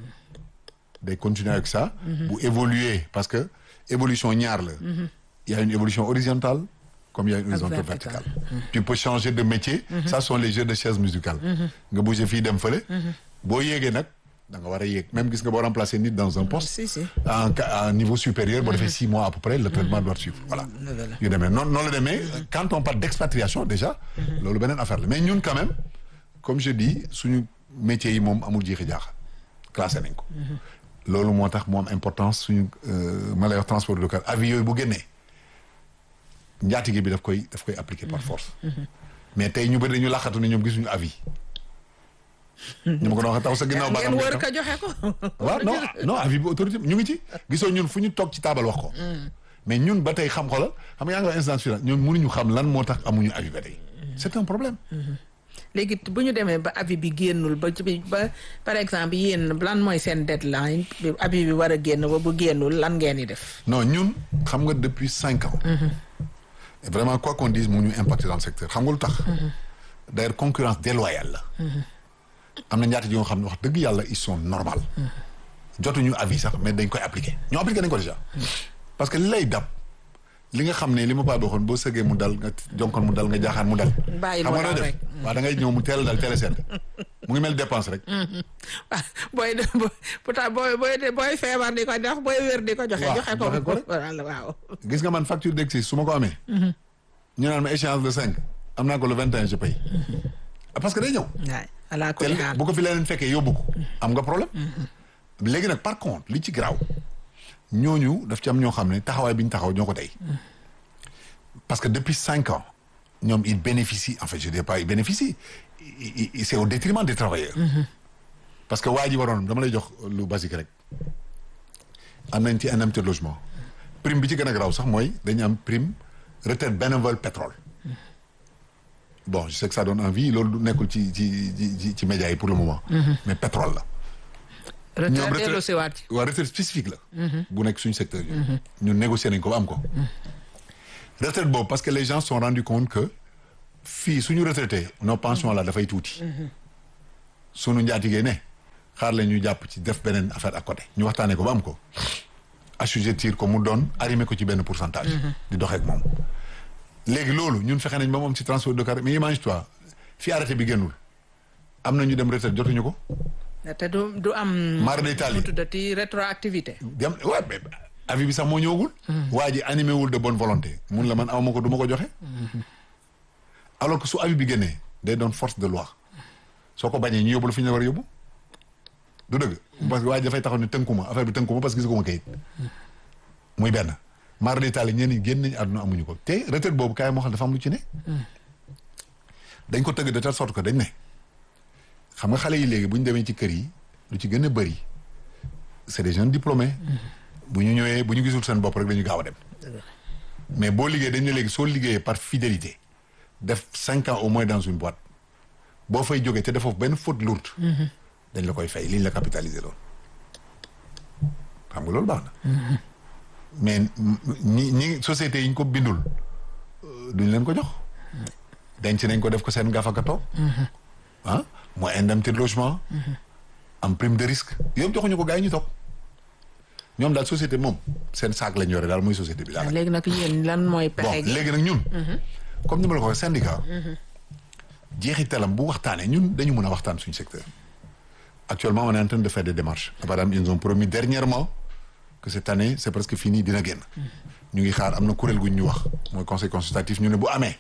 day continuer avec ça bu évoluer parce que évolution ñaar la il y a une évolution horizontale comme il y a une horizon verticale. verticale tu peux changer de métier ça sont les jeux de chaises musicales nga bouger fii dem fële boo yéegee nag da nga war a yéeg même gis nga boo remplacer nit dans un poste si si en ca- à un niveau supérieur boo defee six mois à peu près le traitement doit suivre voilà yu demee noonu noonu la demee quand on parle d'expatriation déjà loolu beneen affaire la mais ñun quand même comme je dis suñu métiers yi moom amul jiixi jaaxa classé nañ ko loolu moo tax mu am importance suñu euh, ma lay wax transport local avis yooyu bu génnee njaatige bi daf koy daf koy appliquer par force mais tey ñu bëri dañu laqatu ne ñoom gisuñu avis ñu ma ko doon waxee taw sa ginnaaw ba ngeen wër ka joxe ko waaw non non avis bi autorité ñu ngi ci gisoo ñun fu ñu toog ci taabal wax ko mais ñun ba tey xam xoolal xam nga yaa ngi wax instance finale ñun mënuñu xam lan moo tax amuñu avis ba tey c'est un problème léegi bu ñu demee ba avis bi génnul ba ci bi- ba par exemple yéen lan mooy seen deadline bi avis bi war a génn ba bu génnul lan ngeen di def. non ñun xam nga depuis cinq ans. et vraiment quoi qu'on dise mu ñu impacté dans le secteur xam nga lu tax. d'ailleurs concurrence déloyale la. am na ñaata yoo xam ne wax dëgg yàlla ils sont normal. jotuñu avis sax mais dañ koy appliquer ñoo appliqué nañ ko déjà. parce que li lay dab li nga xam ne li ma paa waxoon boo sëggee mu dal nga jonkoon mu dal nga jaaxaan mu dal. Bàyyil xam mu nga noo dal def rek. waaw da ngay ñëw mu teel a dal teel a sedd mu ngi mel dépense rek. ah booy de pourtant booy booy de booy feebar di ko jox booy wér di ko joxe. Waaw, joxe ko joxe ko rek. voilà waaw. gis nga man facture d'exercice su ma ko amee. ñu naan ma échéance le cinq am naa ko le vingt et un je paye. Ah, parce que day ñëw. waay ala te kulli li- haal. bu ko fi leneen fekkee yóbbu ko. am nga problème. léegi nag par contre li ci garaaw ñooñu daf ci am ñoo xam ne taxawaay bi ñu taxaw ñoo ko tey. parce que depuis cinq ans ñoom ils bénéficient en fait je dis pas ils bénéficient i- i- c'est au détriment des travailleurs. parce que waa ji waroon dama lay jox lu basique rek. am nañ ci indemnité de logement prime bi ci gën a garaaw sax mooy dañu am prime retraite bénévole pétrole. bon je sais que ça donne envie loolu du nekkul ci ci ci ci ci médias yi pour le moment. mais pétrole la. retraite dellu si waat ci. waa retraite spécifique la. bu nekk suñu secteur yi. ñu négocier nañ ko ba am ko. retraite boobu parce que les gens se sont rendus compte que fii suñu retraité nos pensions là dafay tuuti. suñu njaatigee ne xaar la ñu jàpp ci def beneen affaire à côté ñu waxtaanee ko ba am ko. assujettir ko mu doon arrimer ko ci benn pourcentage. di doxeek moom. léegi loolu ñun fexe nañ ba moom ci transport de carrière mais imagine toi fi arrêté bi génnul am na ñu dem retraite jotuñu ko. te du du am. Mara d'Italie. mu tuddati rétroactivité. dem ouais mais avis bi sax moo ñëwagul. waa ji animé wul de bonne volonté. mun la man awma ko du ma ko joxe. alors que su avis bi génnee day doon force de loi soo ko bañee ñu yóbbu la fi ñu la war a yóbbu. du dëgg. parce que waa ji dafay taxaw ne tënkuma affaire bi tënkuma parce que gisaguma kayit. muy benn. Mara d'Italie ñenn ñi génn nañu àdduna amuñu ko te retraite boobu kaay moo xam dafa am lu ci ne. dañ ko tëgg de telle sorte que dañ ne. xam nga xale yi léegi bu ñu demee ci kër yi lu ci gën a bëri c'est des jeunes diplômés. bu ñu ñëwee bu ñu gisul seen bopp rek dañu gaaw a dem. mais boo liggéey dañ ne léegi soo liggéeyee par fidélité def cinq ans au moins dans une boîte boo fay jógee te defoo benn faute lourde. dañ la koy fay liñ la capitaliser loon xam nga loolu baax na. mais ñi ñi sociétés yi ñu ko bindul euh, duñ leen ko jox. denc nañ ko def ko seen gafaka toog. ah mooy indemnité de logement. am prime de risque yëpp joxuñu ko gars yi ñu toog. ñoom daal société moom seen saak lañ yore daal mooy société bi daal. léegi nag yéen lan mooy bon pexe gi. léegi nag ñun. comme ni ma la ko waxee syndicat. jeexitalam bu waxtaanee ñun dañu mën a waxtaan suñu secteur. actuellement on est en train de faire des démarches. par exemple ils nous ont promis dernièrement que cette année c'est presque fini dina génn. ñu ngi xaar am na kuréel gu ñu wax mooy conseil consultatif ñu ne bu amee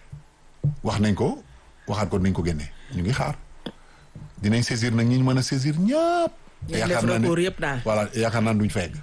wax nañ ko waxaat ko dinañ ko génnee ñu ngi xaar dinañ saisir nag ñi ñu mën a saisir ñëpp. Ngeen def recours yëpp daal. voilà yaakaar naa duñ fa egg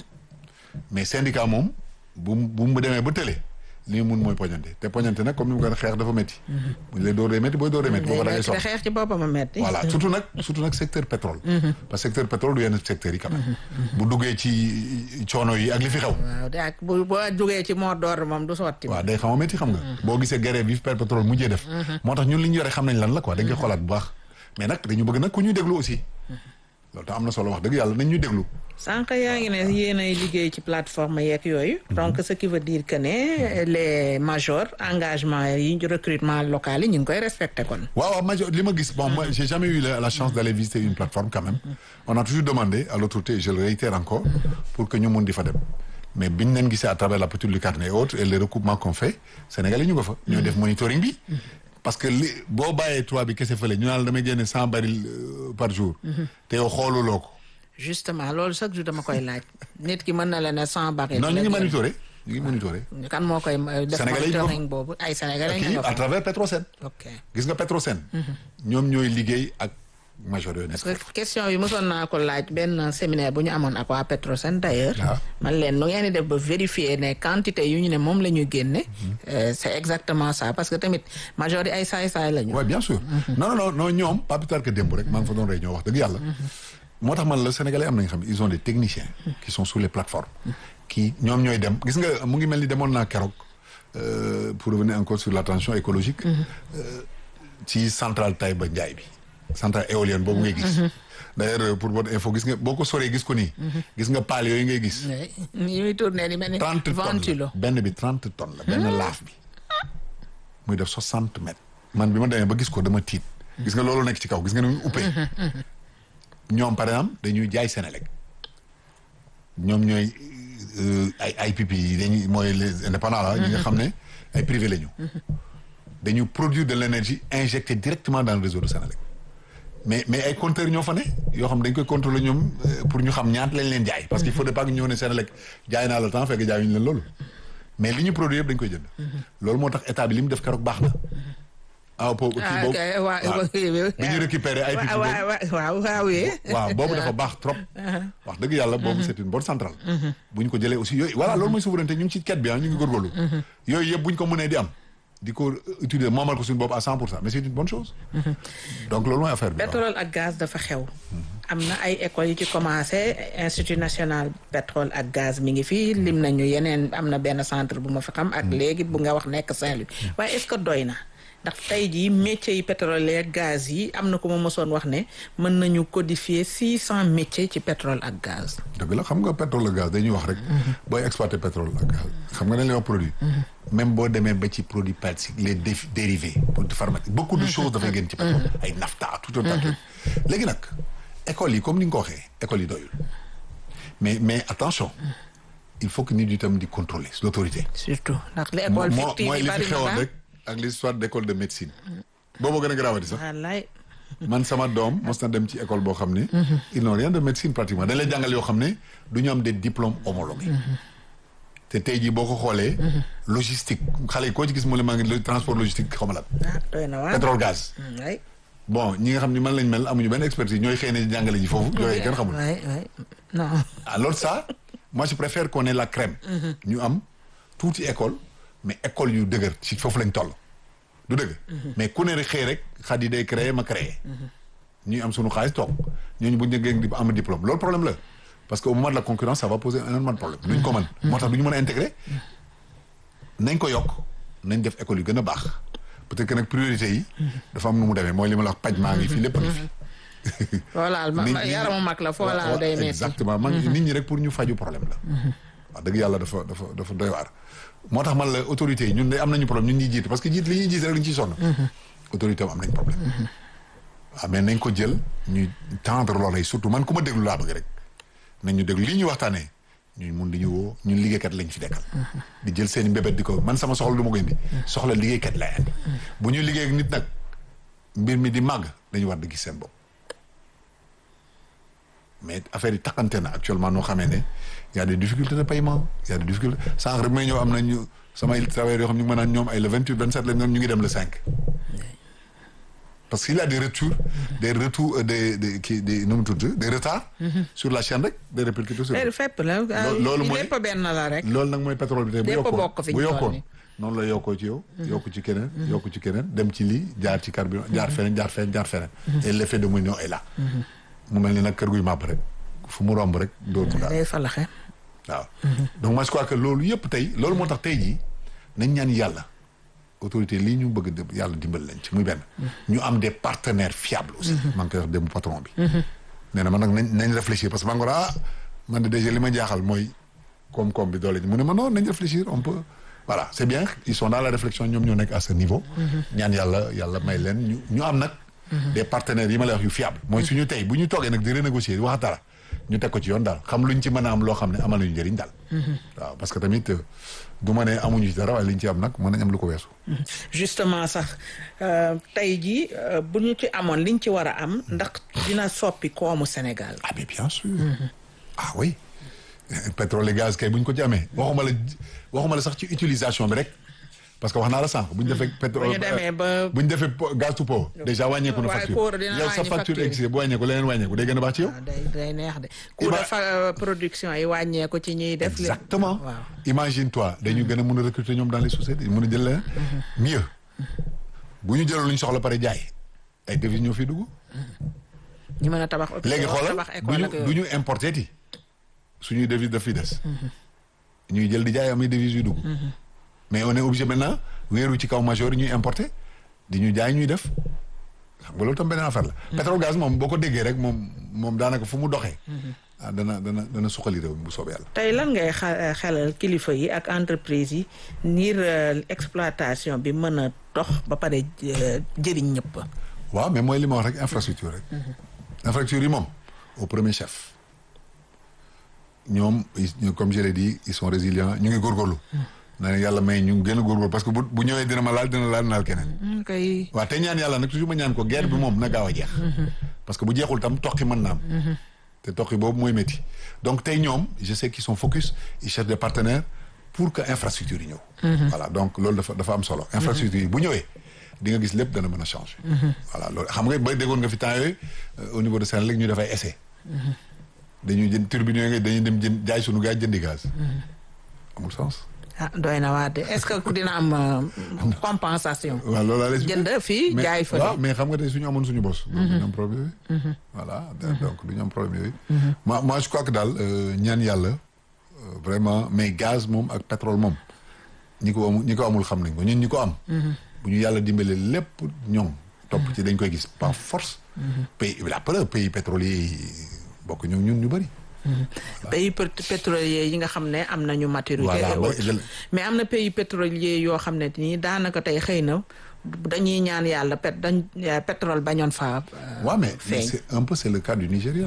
mais syndicat moom bu mu bu mu demee ba tële li mu mun mooy poñante te poñante nag comme ni mu ko xeex dafa métti. bu ñu lay door dee métti booy door dee métti boo ko da ngay te sox xeex ci boppam a metti. voilà surtout nag surtout nag secteur pétrole. parce que secteur pétrole du yenn secteur yi quand même. bu duggee ci coono yi ak li fi xew. waaw de ak bu boo jógee ci moo door moom du sotti. waaw day xaw a métti xam nga. boo gisee grève bi fi pétrole mujjee def. moo tax ñun li ñu yore xam nañ lan la quoi dañ koy xoolaat bu baax. mais nag dañu bëgg nag ku ñuy déglu aussi. loolu tax am na solo wax dëgg yàlla nañ ñu déglu. sànq yaa ngi ne yéen ay liggéey ci plateforme yeeg yooyu. donc ce qui veut dire que ne les majors engagement yi recrutement local yi ñu ngi koy respecté kon. waaw waaw major li ma gis bon moi j'ai jamais eu la, la chance d'aller visiter une plateforme quand même on a toujours demandé à l'autorité et je le réitère encore pour que ñu mun di fa dem mais biñ leen gisee à travers la petite lucarne et autres et les recoupements qu'on fait Sénégalais ñu ko fa ñooy def monitoring bi parce que li boo bàyyee trois bi kese fële ñu naan la damay génne cent barils euh, par jour te yow xooluloo ko justement loolu chaque jour dama koy laaj nit ki mën na la ne sans baril. non ñu ngi monitorer ñu ngi monitorer kan moo koy euh, def Sénégalais yi ñu ko- monitoring boobu ay sénégalais kii nga à fa. travers Petrosen ok gis nga Petrosen ñoom ñooy liggéey ak major yooyu nekk parce que question yi mosoon naa ko laaj benn séminaire bu ñu amoon ak waa Petrosen d'ailleurs. Ah. man leen nu ngeen di def ba vérifier ne quantité yu ñu ne moom la ñu génne. euh, c'est exactement ça parce que tamit major yi ay saay-saay la ñu. oui bien sûr non non non non ñoom pas plus tard que démb rek maa ngi fa doon réunion wax dëgg yàlla moo tax man la sénégalais am nañu xam ils ont des techniciens qui sont sur les plateformes qui ñoom ñooy dem gis nga mu ngi mel ni demoon naa keroog euh, pour revenir encore sur la transition écologique euh, ci centrale Taïba Ndiaye bi centrale éolienne boobu ngay gis d'ailleurs pour votre info gis nga boo ko soree gis ko nii gis nga paal yooyu ngay gis ni muy tourné ni mel ni trente tonnes ventilo la benn bi trente tonnes la benn laaf bi muy def soixante mètres man bi ma demee ba gis ko dama tiit gis nga loolu nekk ci kaw gis nga ni muy uppee ñoom par exemple dañuy jaay Sénélec ñoom ñooy euh, ay IPP yi dañuy mooy les indépendants la ñi nga xam ne ay privé la ñu dañu produire de l'énergie injectée directement dans le réseau de Sénélec mais mais ay compteurs ñoo fa ne yoo xam dañ koy contrôler ñoom euh, pour ñu xam ñaata lañ leen jaay parce qu'il faut pas que ñëw ne Sénélec jaay naa la temps fekk jaayuñu leen loolu mais li ñu produire yëpp dañ koy jënd loolu moo tax état bi li mu def keroog baax na ah po kii ah boobu ok waaw waaw. bi ñu récupéré ay pipi boobu waaw waaw waaw oui. waaw boobu dafa baax trop wax dëgg yàlla boobu c'est une bonne centrale bu ñu ko jëlee aussi yooyu voilà loolu mooy souveraineté ñu ngi ci quête bi ah ñu ngi góorgóorlu yooyu yëpp bu ñu ko mënee di am di ko utiliser moomal ko suñu bopp à cent pour cent mais c'est une bonne chose donc loolu mooy affaire bi waaw. pétrole ak gaz dafa xew. am na ay écoles yu ci commencé institut national pétrole ak gaz mi ngi fii lim nañu yeneen am na benn centre bu ma fi xam. ak léegi bu nga wax nekk Saint-Louis. waaye est-ce que doy na ndax tey jii métiers yi pétrole ak gaz yi am na ko ma mosoon wax ne mën nañu codifier six cent métiers ci pétrole ak gaz. dëgg la xam nga pétrole ak gaz dañuy wax rek booy exploiter pétrole ak gaz xam nga dañ lay wax produit même boo demee ba ci produit plastique les dé- dérivés produits pharmaceutiques beaucoup de choses dafay génn ci pétrole ay nafta tout un tas de trucs léegi nag écoles yi comme ni nga ko waxee écoles yi doyul mais mais attention il faut que nit ñi tam di contrôler l'autorité surtout ndax les moo écoles moo- fictives mooy yi li fi bari na xewoon ba rek ak l'histoire d'école de médecine boobu gën a garaawati sax wallaay man sama doom mos na dem ci école boo xam ne ils n'ont rien de médecine pratiquement dañ lay jàngal yoo xam ne du ñu am des diplômes homologués te tey jii boo ko xoolee logistique xale yi koo ci gis mu ne maa ngi le transport logistique xaw ma la ah doy na waar. pétrole gaz waay bon ñi nga xam ne man lañ mel amuñu benn expertise ñooy xëy na jàngale ji foofu yooyu kenn xamul waay waay non. alors ça moi je préfère qu'on ait la crème ñu am tuuti école mais école yu dëgër ci foofu lañ toll du dëgg mais ku ne rek xëy rek xat yi day créer ma créer ñuy am sunu xaalis toog ñooñu bu ñu gën di am diplôme loolu problème la parce que au moment de la concurrence ça va poser énormément de problème duñ ko mën moo tax du ñu mën a intégrer nañ ko yokk nañ def école yu gën a baax peut-être que nag priorité yi dafa am nu mu demee mooy li ma la wax paj maa ngi fi lépp a ngi fi foolaal ma nit ma- ñi- yaramu mag la foolaal waaw, day metti exactement man nit ñi rek pour ñu faju problème la wax dëgg yàlla dafa dafa dafa doy waar moo tax man la autorité yi ñun de am nañu problème ñun ñuy jiite parce que jiit li ñuy jiite rek dañu ciy sonn autorité am am nañ problème waaw mais nañ ko jël ñuy tendre loolu yi surtout man ku ma déglu laa bëgg rek nañ ñu déglu li ñuy waxtaanee ñun mun di ñu woo ñun liggéeykat lañ fi dekkal di jël seen i mbébét di ko man sama soxla du ma ko indi soxla liggéeykat lay andi bu ñuy liggéey ak nit nag mbir mi di màgg dañu war di gis seen bopp mais affaire yi taxante na actuellement noo xamee ne y a des difficultés de paiement y a des difficultés sànq rek may ñëw am nañu samay travailleurs yoo xam ñu ngi mën naan ñoom ay le vingt huit vingt sept lañ doon ñu ngi dem le cinq parce qu'il y a des retours des retours euh, des des kii des nu mu tudd des retards sur la chaîne rek des répercuteurs sur léegi fépp la Loolu- loolu mooy- lépp benn la rek loolu nag mooy pétrole bi tey bu Lépp yokkoon bokk fi ñu bu toll yokkoon nii. noonu la yokkoo ci yow yokku ci keneen yokku ci keneen dem ci lii jaar ci carburant jaar feneen jaar feneen jaar feneen et l'effet de mouvement est là mu mel ni nag kër guy màbb rek fu mu romb rek dóor mu daal day falaxe waaw donc moi je crois que loolu yëpp tey loolu moo tax tey jii nañ ñaan yàlla autorité lii ñu bëgg a yàlla dimbali leen ci muy benn ñu am des partenaires fiables aussi maa ngi koy wax dem patron bi nee na man nag nañ nañ réfléchir parce que maa ngi ko ah man de déjà li ma jaaxal mooy koom-koom bi doole ji mu ne ma non nañ réfléchir on peut voilà c'est bien ils sont dans la réflexion ñoom ñoo nekk à ce niveau ñaan yàlla yàlla may leen ñu ñu am nag des partenaires yi ma lay wax yu fiable mooy suñu tey bu ñu toogee nag di renégocier wax dara ñu teg ko ci yoon daal xam luñ ci mën a am loo xam ne amal nañu njëriñ daal waaw parce que tamit euh, du ma ne amuñu ci dara waaye liñ ci am nag mën nañ am lu ko weesu justement sax euh, tey jii euh, bu ñu ci amoon liñ ci war a am ndax dina soppi koomu Sénégal ah mais bien sûr ah oui pétrole et gaz kay bu ñu ko ci amee waxuma la waxuma la sax ci utilisation bi rek parce que wax naa la sànq bu ñu defee pétrole bu ñu demee ba bu ñu defee po- gaz to power déjà wàññeeku na waaye facture pour dina yow sa wàññi facture facture. existé bu wàññeeku leneen wàññeeku day gën a baax ci yow waaw day day neex de coût Ima- de fa production yi wàññeeku ci ñuy def li- exactement waaw imagine toi dañu gën a mën a recruter ñoom dans les sociétés mën a jël leen mieux bu ñu jëloon lu ñu soxla pare jaay ay devises ñoo fi dugg ñu mën a tabax hôpital léegi xoolal tabax du école ñu ak du yooyu. ñu importer ti suñuy devise daf fi des ñuy jël di jaay am ay devises yu dugg mais on est obligé maintenant wéeru ci kaw major yi ñuy importer di ñu jaay ñuy def xam nga loolu tam beneen affaire la. pétrole gaz moom boo ko déggee rek moom moom daanaka fu mu doxee. ah dana dana dana suqali réew mi bu soobee yàlla. tey lan ngay xa- xelal kilifa yi ak entreprise yi ngir euh, exploitation bi mën a dox ba pare euh, jëriñ ñëpp. waaw mais mooy li ma wax rek infrastructure rek. infrastructure yi moom au premier chef. ñoom ils- comme je l'ai dit ils sont résilients ñu ngi góorgóorlu. na ne yàlla may ñu gën a góorgóorlu parce que bu bu ñëwee dina ma laal dina laal naal keneen. kay waaw te ñaan yàlla nag toujours ma ñaan ko guerre bi moom na gaaw a jeex. parce que bu jeexul tam toqi mën na am. te toqi boobu mooy métti donc tey ñoom je sais qu'ils sont focus ils cherchent des partenaires pour que infrastructure yi ñëw. voilà donc loolu dafa dafa am solo. infrastructure yi bu ñëwee di nga gis lépp dana mën a changer. voilà loolu xam nga ba déggoon nga fi temps yooyu euh, au niveau de Sénégal ñu dafay essai. dañuy jënd turbine yooyu dañuy dem jënd jaay sunu gaz jëndi gaz. amul sens. ah doy na waa de est-ce que dina am euh, compensation. waaw loolu laa lay expliqué. jënd fii mais jaay fa. waaw mais xam nga tey suñu amoon suñu bos. donc du ñu am problème yooyu. voilà donc du ñu am problème yooyu. moi moi je crois que daal euh, ñaan yàlla euh, vraiment mais gaz moom ak pétrole moom ñi ko amul ñi ko amul xam nañ ko ñun ñi ko am. bu ñu yàlla dimbalee lépp ñoom. topp ci dañ koy gis par force. pays la preuve pays pétrolier yi bokk ñoom ñun ñu bëri. pays pét- pétrolier yi nga xam ne am nañu maturité Voilà, et ba- autres. jël- mais am na pays pétrolier yoo xam ne nii daanaka tey xëy na dañuy ñaan yàlla pét dañ pétrole bañoon fa waaw mais mais feeñ. c'est un peu c'est le cas du Nigeria.